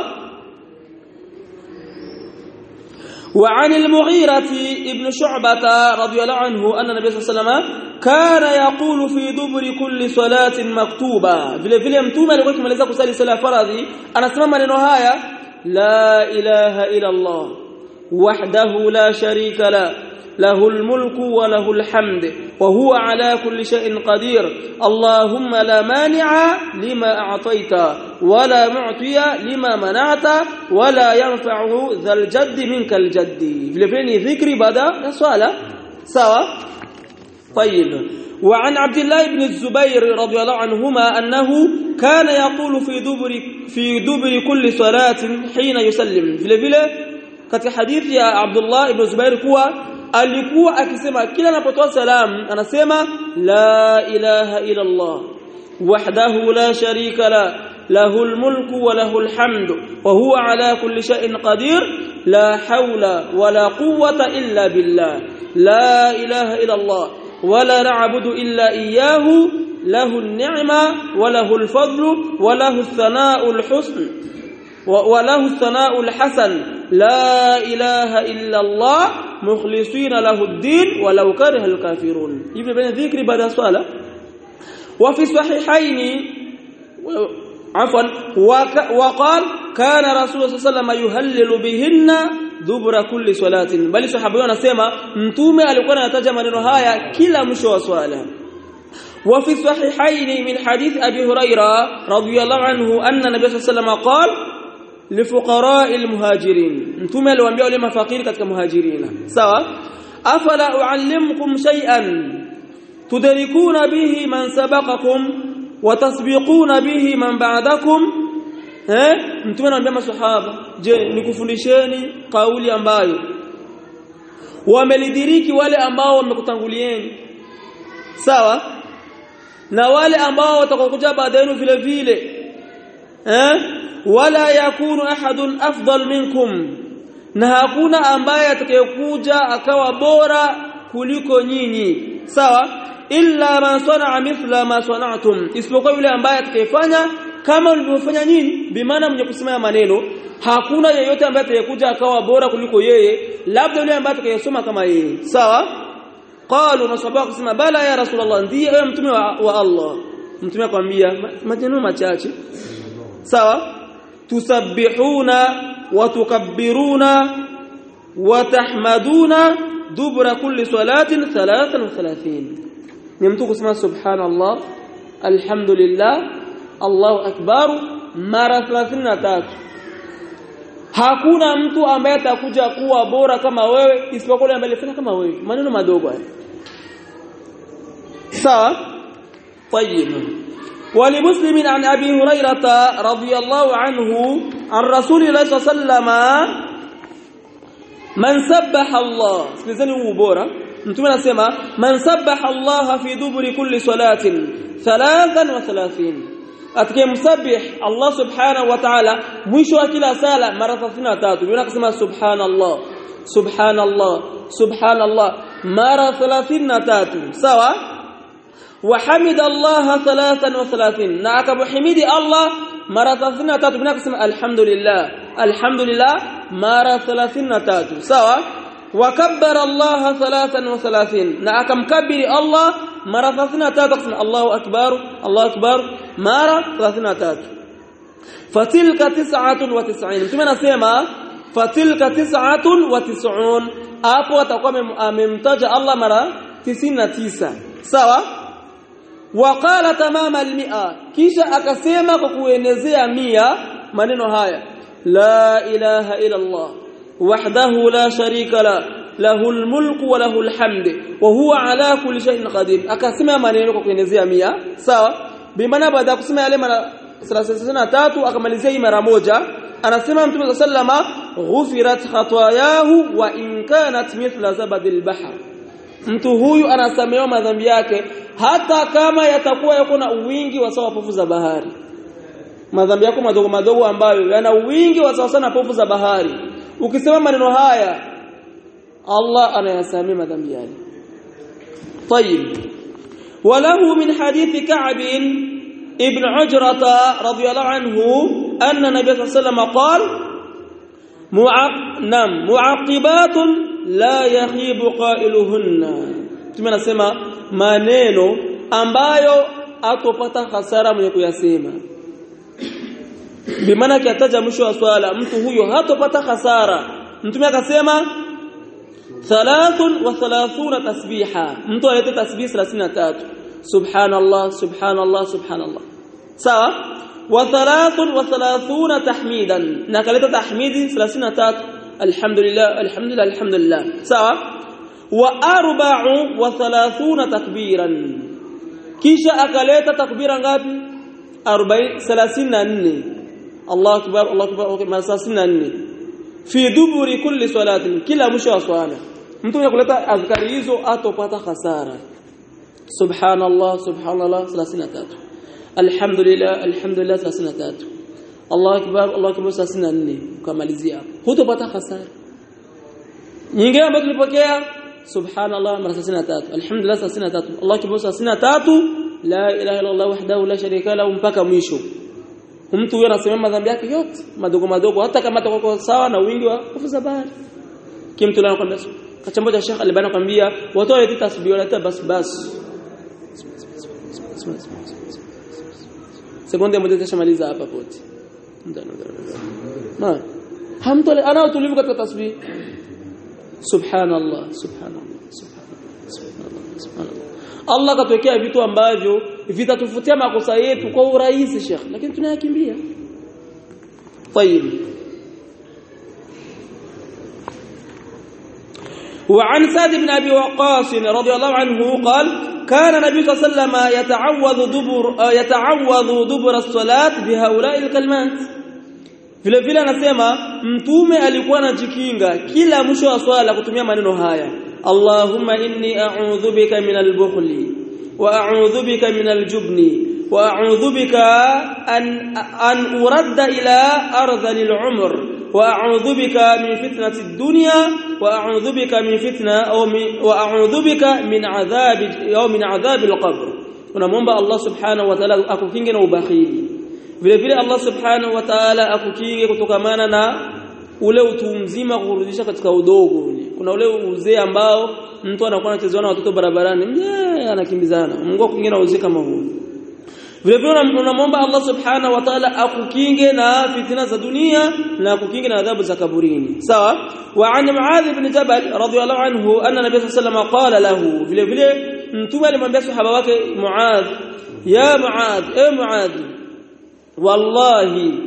وعن المغيرة ابن شعبة رضي الله عنه أن النبي صلى الله عليه وسلم كان يقول في دبر كل صلاة مكتوبة vile vile mtume alikuwa akimaliza kusali sala faradhi anasema maneno haya la ilaha illa Allah wahdahu la sharika la له الملك وله الحمد وهو على كل شيء قدير اللهم لا مانع لما أعطيت ولا معطي لما منعت ولا ينفع ذا الجد منك الجد فلفيني ذكري بدا صلاة سوا طيب وعن عبد الله بن الزبير رضي الله عنهما أنه كان يقول في دبر في دبر كل صلاة حين يسلم فلفيله katika hadithi ya Abdullah ibn Zubair kuwa alikuwa akisema kila anapotoa salamu anasema la ilaha illa Allah wahdahu la sharika la له الملك وله الحمد وهو على كل شيء قدير لا حول ولا قوة إلا بالله لا إله إلا الله ولا نعبد إلا إياه له النعمة وله الفضل وله الثناء الحسن وله الثناء الحسن لا إله إلا الله مخلصين له الدين ولو كره الكافرون يبقى بين ذكر بعد الصلاة وفي الصحيحين عفوا وقال كان رسول الله صلى الله عليه وسلم يهلل بهن dubura kulli salatin bali sahaba wanasema mtume alikuwa anataja maneno haya kila mwisho wa swala وفي الصحيحين من حديث أبي هريرة رضي الله عنه أن النبي صلى الله عليه وسلم قال لفقراء المهاجرين انتم الوانبياء wale mafakiri katika muhajirina sawa afala uallimukum shay'an tudrikuna bihi man sabaqakum wa tasbiquna bihi man ba'dakum eh mtume anawaambia maswahaba je nikufundisheni kauli ambayo wamelidiriki wale ambao wamekutangulieni sawa na wale ambao watakokuja baada yenu vile vile eh wala yakunu ahadun afdal minkum na hakuna ambaye atakayekuja akawa bora kuliko nyinyi sawa illa man sana'a mithla ma sana'tum isipokuwa yule ambaye atakayefanya kama mlivyofanya nyinyi bimaana mwenye kusema maneno hakuna yeyote ambaye atakayekuja akawa bora kuliko yeye labda yule ambaye atakayesoma kama yeye sawa qalu masabaka kusema bala ya rasulullah ndiye wewe mtume wa, wa Allah mtume akwambia maneno machache sawa tusabbihuna wa tukabbiruna wa tahmaduna dubra kulli salatin 33 ni mtu kusema subhanallah alhamdulillah Allahu akbar mara 33 hakuna mtu ambaye atakuja kuwa bora kama wewe isipokuwa yule ambaye alifanya kama wewe maneno madogo haya sawa طيب ولمسلم عن ابي هريره رضي الله عنه عن رسول الله صلى الله عليه وسلم من سبح الله sikilizeni huu bora mtume anasema man sabbaha Allah fi duburi kulli salatin 33 atakayemsabih Allah subhanahu wa ta'ala mwisho wa kila sala mara 33 yule akasema subhanallah subhanallah subhanallah mara 33 sawa وحمد الله 33 na akamhimidi Allah mara 33 bila kusema alhamdulillah alhamdulillah mara 33 sawa وكبر الله 33 na akamkabiri Allah mara 33 kusema Allahu akbar Allahu akbar mara 33 fatilka 99 mtume anasema fatilka 99 hapo atakuwa amemtaja Allah mara 99 sawa waqala tamama almi'a kisha akasema kwa kuenezea mia maneno haya la ilaha illa Allah wahdahu la sharika la lahu almulku wa lahu alhamd wa huwa ala kulli shay'in qadir akasema maneno kwa kuenezea mia sawa bimaana baada ya kusema yale mara 33 akamalizia hii mara moja anasema mtume sallama ghufirat khatayahu wa in kanat mithla zabadil bahr mtu huyu anasamehewa madhambi yake hata kama yatakuwa yako na uwingi wa sawa pofu za bahari madhambi yako madogo madogo ambayo yana uwingi wa sawa sana pofu za bahari ukisema maneno haya Allah anayasamea madhambi yale طيب وله من حديث كعب ابن عجرة رضي الله عنه أن النبي صلى الله عليه وسلم قال معق... نعم معقبات لا يخيب قائلهن Mtume anasema maneno ambayo atopata hasara mwenye kuyasema. Bimaana akiataja mwisho wa swala mtu huyo hatopata hasara. Mtume akasema thalathun wa thalathuna tasbiha. Mtu alete tasbih 33. Subhanallah, subhanallah, subhanallah. Sawa? Wa thalathun wa thalathuna tahmidan. Na kaleta tahmidi 33. Alhamdulillah, alhamdulillah, alhamdulillah. Sawa? واربع وثلاثون تكبيرا kisha akaleta takbira ngapi 40 34 Allah akbar Allah akbar okay 34 fi duburi kulli salatin kila mwisho wa swala mtu anakuleta azkari hizo atopata hasara subhanallah subhanallah 33 alhamdulillah alhamdulillah 33 Allah akbar Allah akbar 34 ukamalizia hapo hutopata hasara nyingine ambayo tulipokea subhanallah mara 33 alhamdulillah 33 Allah akbar 33 la ilaha illa Allah wahdahu la sharika lahu mpaka mwisho mtu huyo anasema madhambi yake yote madogo madogo hata kama atakuwa sawa na wingi wa kufu za bahari kimtu lana kwambia kachambo cha Sheikh Albani kwambia watu walete tasbih walete bas bas sekunde moja tashamaliza hapa pote na hamtu ana utulivu katika tasbih subhanallah subhanallah subhanallah subhanallah Allah katuwekea vitu ambavyo vitatufutia makosa yetu kwa urahisi Sheikh lakini tunayakimbia طيب وعن سعد بن ابي وقاص رضي الله عنه قال كان النبي صلى الله عليه وسلم يتعوذ دبر يتعوذ دبر الصلاه بهؤلاء الكلمات vile vile anasema mtume alikuwa anajikinga kila mwisho wa swala kutumia maneno haya Allahumma inni a'udhu bika min al-bukhli wa a'udhu bika min al-jubni wa a'udhu bika an an uradda ila ardhali al-umr wa a'udhu bika min fitnati ad-dunya wa a'udhu bika min fitna aw wa a'udhu bika min adhab aw min adhab al-qabr unamwomba Allah subhanahu wa ta'ala akukinge na ubakhili vile vile Allah subhanahu wa ta'ala akukinge kutokamana na ule utu mzima kurudisha katika udogo kuna ule uzee ambao mtu anakuwa anachezewa na watoto barabarani mjee anakimbizana Mungu akukinge na uzee kama huo vile vile unamwomba Allah subhanahu wa ta'ala akukinge na fitina za dunia na akukinge na adhabu za kaburini sawa wa an muadh ibn jabal radiyallahu anhu anna nabiy sallallahu alayhi wasallam qala lahu vile vile mtume alimwambia sahaba wake muadh ya muadh e muadh wallahi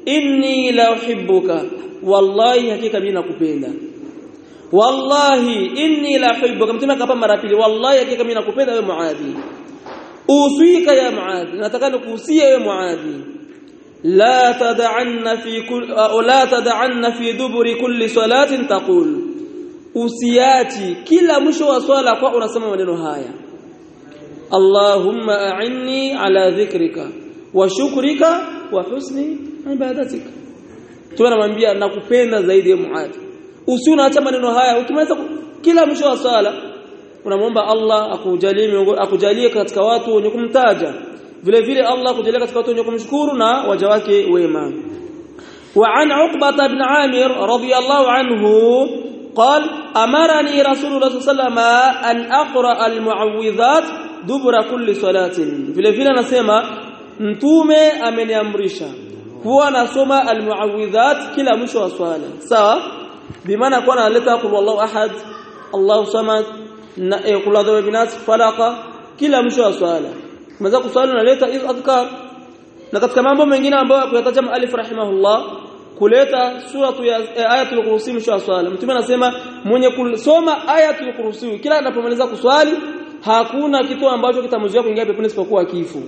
inni la uhibbuka wallahi hakika mimi nakupenda wallahi inni la uhibbuka mtume akapa mara pili wallahi hakika mimi nakupenda wewe muadhi usika ya muadhi nataka nikuhusia wewe muadhi la tad'anna fi kull la tad'anna fi duburi kulli salatin taqul usiati kila mwisho wa swala kwa unasema maneno haya Allahumma a'inni ala dhikrika wa shukrika wa husni ibadatika tunamwambia nakupenda zaidi ya muadhi usi unaacha maneno haya ukimaliza kila mwisho wa swala unamwomba Allah akujalie akujalie katika watu wenye kumtaja vile vile Allah akujalie katika watu wenye kumshukuru na waja wake wema وعن عقبة بن عامر رضي الله عنه قال أمرني رسول الله صلى الله عليه وسلم أن أقرأ المعوذات دبر كل صلاة vile vile anasema mtume ameniamrisha kuwa nasoma almuawidhat kila mwisho wa swala sawa bimaana kwa analeta qul wallahu ahad Allahu samad na qul adhu binas falaqa kila mwisho wa swala unaweza kuswali unaleta hizo adhkar na katika mambo mengine ambayo kuyataja alif rahimahullah kuleta suratu ya ayatul kursi mwisho wa swala mtume anasema mwenye kusoma ayatul kursi kila anapomaliza kuswali hakuna kitu ambacho kitamzuia kuingia peponi isipokuwa kifo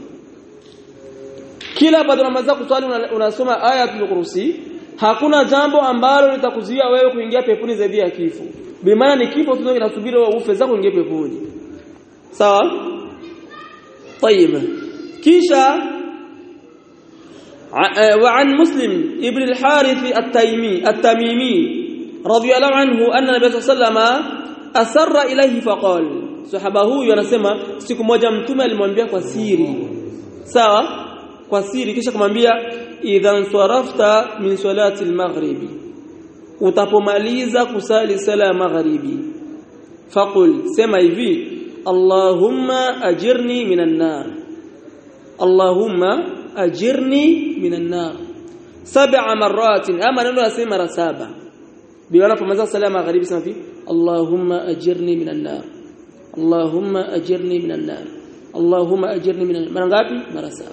kila baada unamaliza kuswali unasoma ayatul kursi hakuna jambo ambalo litakuzuia wewe kuingia peponi zaidi ya kifo bimaana ni kifo tu kinasubiri wewe ufe zako uingie peponi sawa طيب kisha وعن مسلم ابن الحارث التيمي التميمي رضي الله عنه أن النبي صلى الله عليه وسلم أسر إليه فقال صحابه huyu anasema siku moja mtume alimwambia kwa siri sawa kwa siri kisha kumwambia idhan sarafta min salati al-maghribi utapomaliza kusali sala ya magharibi faqul sema hivi allahumma ajirni minan nar allahumma ajirni minan nar sab'a marratin ama neno nasema mara saba biwana pomaliza sala ya magharibi sema hivi allahumma ajirni minan nar allahumma ajirni minan nar allahumma ajirni minan mara ngapi mara saba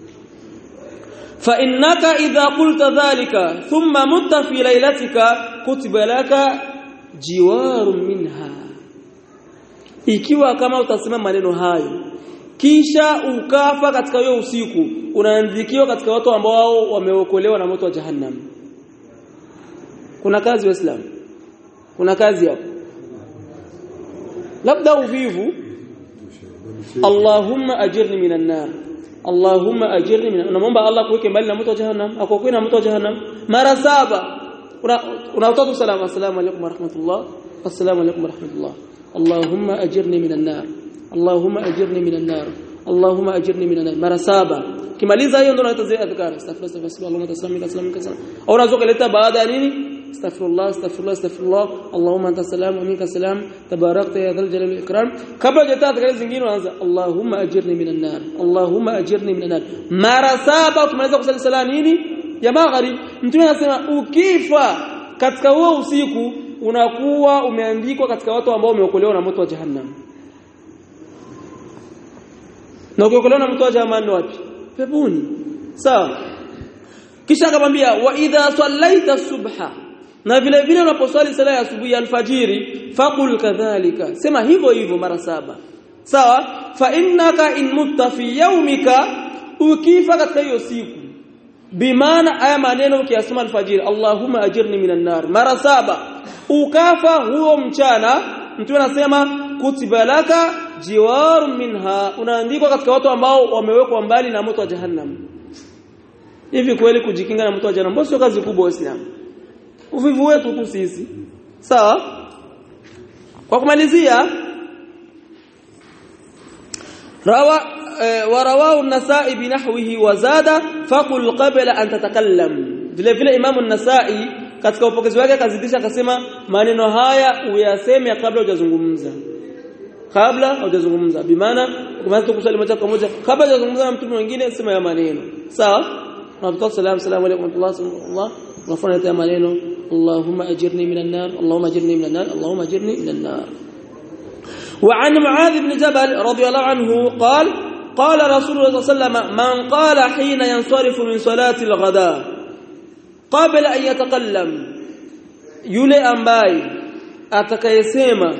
فإنك إذا قلت ذلك ثم مت في ليلتك كتب لك جوار منها ikiwa kama utasema maneno hayo kisha ukafa katika hiyo usiku unaandikiwa katika watu ambao wameokolewa na moto wa jahannam kuna kazi waislamu kuna kazi hapo labda uvivu Allahumma ajirni minan nar Allahumma ajirni min unamwomba Allah kuweke mbali na moto wa jahannam akokuwe na moto wa jahannam mara saba unatoa tu salamu assalamu alaykum warahmatullah assalamu alaykum warahmatullah Allahumma ajirni minan nar Allahumma ajirni minan nar Allahumma ajirni minan nar mara saba kimaliza hiyo ndio unaita zile adhkar astaghfirullah astaghfirullah Allahumma tasallim tasallim kasalam au unaweza kuleta baada ya nini astaghfirullah astaghfirullah astaghfirullah Allahumma anta salam wa minka salam tabarakta ya dhal jalali wal ikram kabla hujata adhkar zingine unaanza Allahumma ajirni minan nar Allahumma ajirni minan nar mara saba ukimaliza kusali sala nini ya maghrib mtume anasema ukifa katika huo usiku unakuwa umeandikwa katika watu ambao wameokolewa na moto wa jahannam na ukiokolewa na moto wa jahannam wapi peponi sawa kisha akamwambia wa idha sallaita subha na vile vile unaposwali sala ya asubuhi alfajiri faqul kadhalika sema hivyo hivyo mara saba sawa fa innaka in mutta fi yawmika ukifa katika hiyo siku bimaana aya maneno ukiyasema alfajiri allahumma ajirni minan nar mara saba ukafa huo mchana mtu anasema kutiba laka jiwaru minha unaandikwa katika watu ambao wamewekwa mbali na moto wa jahannam hivi kweli kujikinga na moto wa jahannam sio kazi kubwa waislamu uvivu wetu tu sisi sawa kwa kumalizia rawa ورواه النسائي بنحوه وزاد فقل قبل ان تتكلم vile vile imamu an-Nasa'i katika upokezi wake akazidisha akasema maneno haya uyaseme kabla hujazungumza kabla hujazungumza bimaana ukianza kusali moja kwa moja kabla hujazungumza na mtu mwingine sema ya maneno sawa tunatoa salamu salamu alaykum wa rahmatullah unafanya ya maneno Allahumma ajirni minan nar Allahumma ajirni minan nar Allahumma ajirni minan nar وعن معاذ بن جبل رضي الله عنه قال قال رسول الله صلى الله عليه وسلم من قال حين ينصرف من صلاة الغداء qabla an yatakallam yule ambaye atakayesema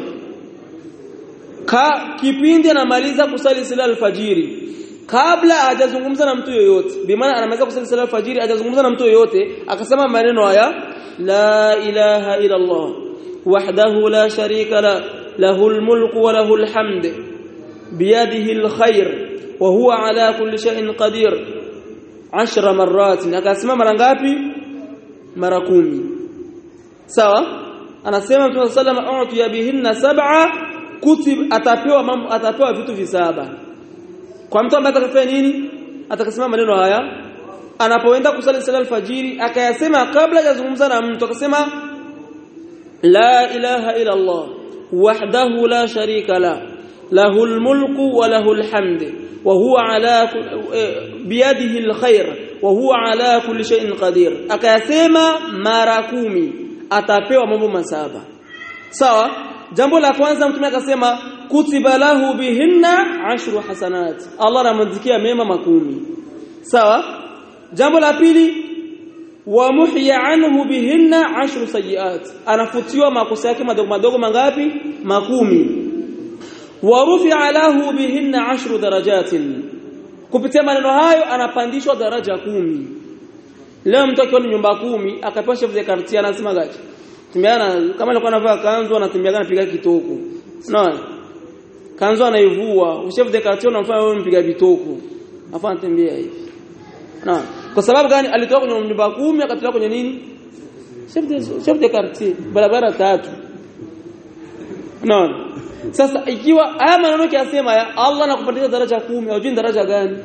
ka kipindi anamaliza kusali sala alfajiri kabla hajazungumza na mtu yoyote bimaana anamaliza kusali sala alfajiri hajazungumza na mtu yoyote akasema maneno haya la ilaha illa allah wahdahu la sharika la lahu almulku wa lahu alhamd biyadihi alkhair wa huwa ala kulli shay'in qadir 10 marrat akasema mara ngapi mara kumi sawa anasema Mtume sallallahu alayhi wasallam bihinna sab'a kutib atapewa mambo atapewa vitu visaba kwa mtu ambaye atakafanya nini atakasema maneno haya anapoenda kusali sala alfajiri akayasema kabla hajazungumza na mtu akasema la ilaha illa Allah wahdahu la sharika la له الملك وله الحمد وهو على بيده الخير وهو على كل شيء قدير akayasema mara kumi atapewa mambo masaba sawa jambo la kwanza mtume akasema kutiba lahu bihinna ashru hasanat Allah anamwandikia mema makumi sawa jambo la pili wa muhya anhu bihinna ashru sayiat anafutiwa makosa yake madogo madogo mangapi makumi wa rufi'a lahu bihinna ashru darajatin kupitia maneno hayo anapandishwa daraja kumi leo mtu akiwa nyumba kumi akapewa chef de quartier anasema gachi tembeana kama alikuwa anavaa kanzu anatembea anapiga kitoko unaona kanzu anaivua chef de quartier unamfanya wewe mpiga vitoko afa anatembea hivi unaona kwa sababu gani alitoka kwenye nyumba kumi akatoka kwenye nini chef de chef de quartier barabara tatu unaona sasa ikiwa haya maneno kiasema ya Allah anakupandisha daraja kumi au jini daraja gani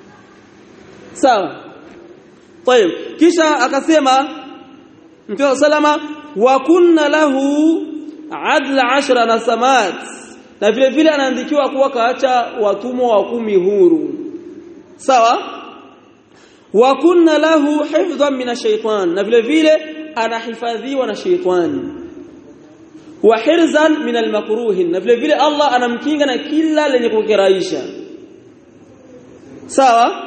sawa طيب kisha akasema Mtume salama wa kunna lahu adla ashra nasamat na vile vile anaandikiwa kuwa kaacha watumwa wa kumi huru sawa wa kunna lahu hifdhan min ash-shaytan na vile vile anahifadhiwa na shaytani wa hirzan min almakruhin na vile vile Allah anamkinga na kila lenye kukiraisha sawa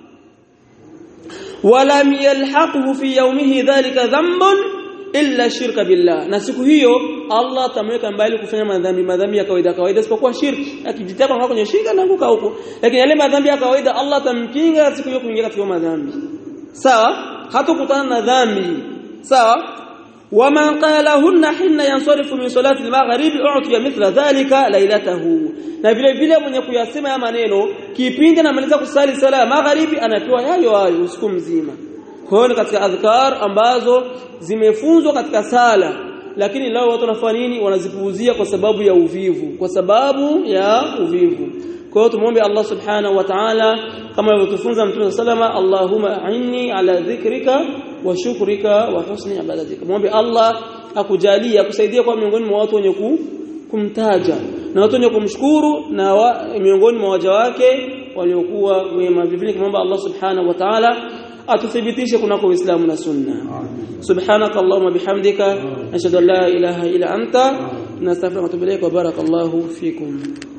walam yalhaqhu fi yawmihi dhalika dhanbun illa shirka billah na siku hiyo Allah atamweka mbali kufanya madhambi madhambi ya kawaida kawaida isipokuwa shirki akijitaka kwa kwenye shirka na kuka huko lakini yale madhambi ya kawaida Allah atamkinga siku hiyo kuingia katika madhambi sawa hatukutana na dhambi sawa ومن قالهن حين ينصرف من صلاه المغرب اعطي مثل ذلك ليلته na vile vile mwenye kuyasema ya maneno kipindi anamaliza kusali sala ya magharibi anapewa yayo hayo usiku mzima kwa hiyo katika adhkar ambazo zimefunzwa katika sala lakini leo watu wanafanya nini wanazipuuzia kwa sababu ya uvivu kwa sababu ya uvivu kwa hiyo tumwombe Allah subhanahu wa ta'ala kama alivyotufunza mtume sallama Allahumma a'inni ala dhikrika wa shukrika wa husni ibadatika muombe Allah akujalie akusaidie kwa miongoni mwa watu wenye kumtaja na watu wenye kumshukuru na wa, miongoni mwa waja wake waliokuwa wema vivile kumwomba Allah subhanahu wa ta'ala atuthibitishe kunako Uislamu na Sunna subhanaka allahumma bihamdika nashhadu an la ilaha illa anta nastaghfiruka wa atubu ilayk wa barakallahu fikum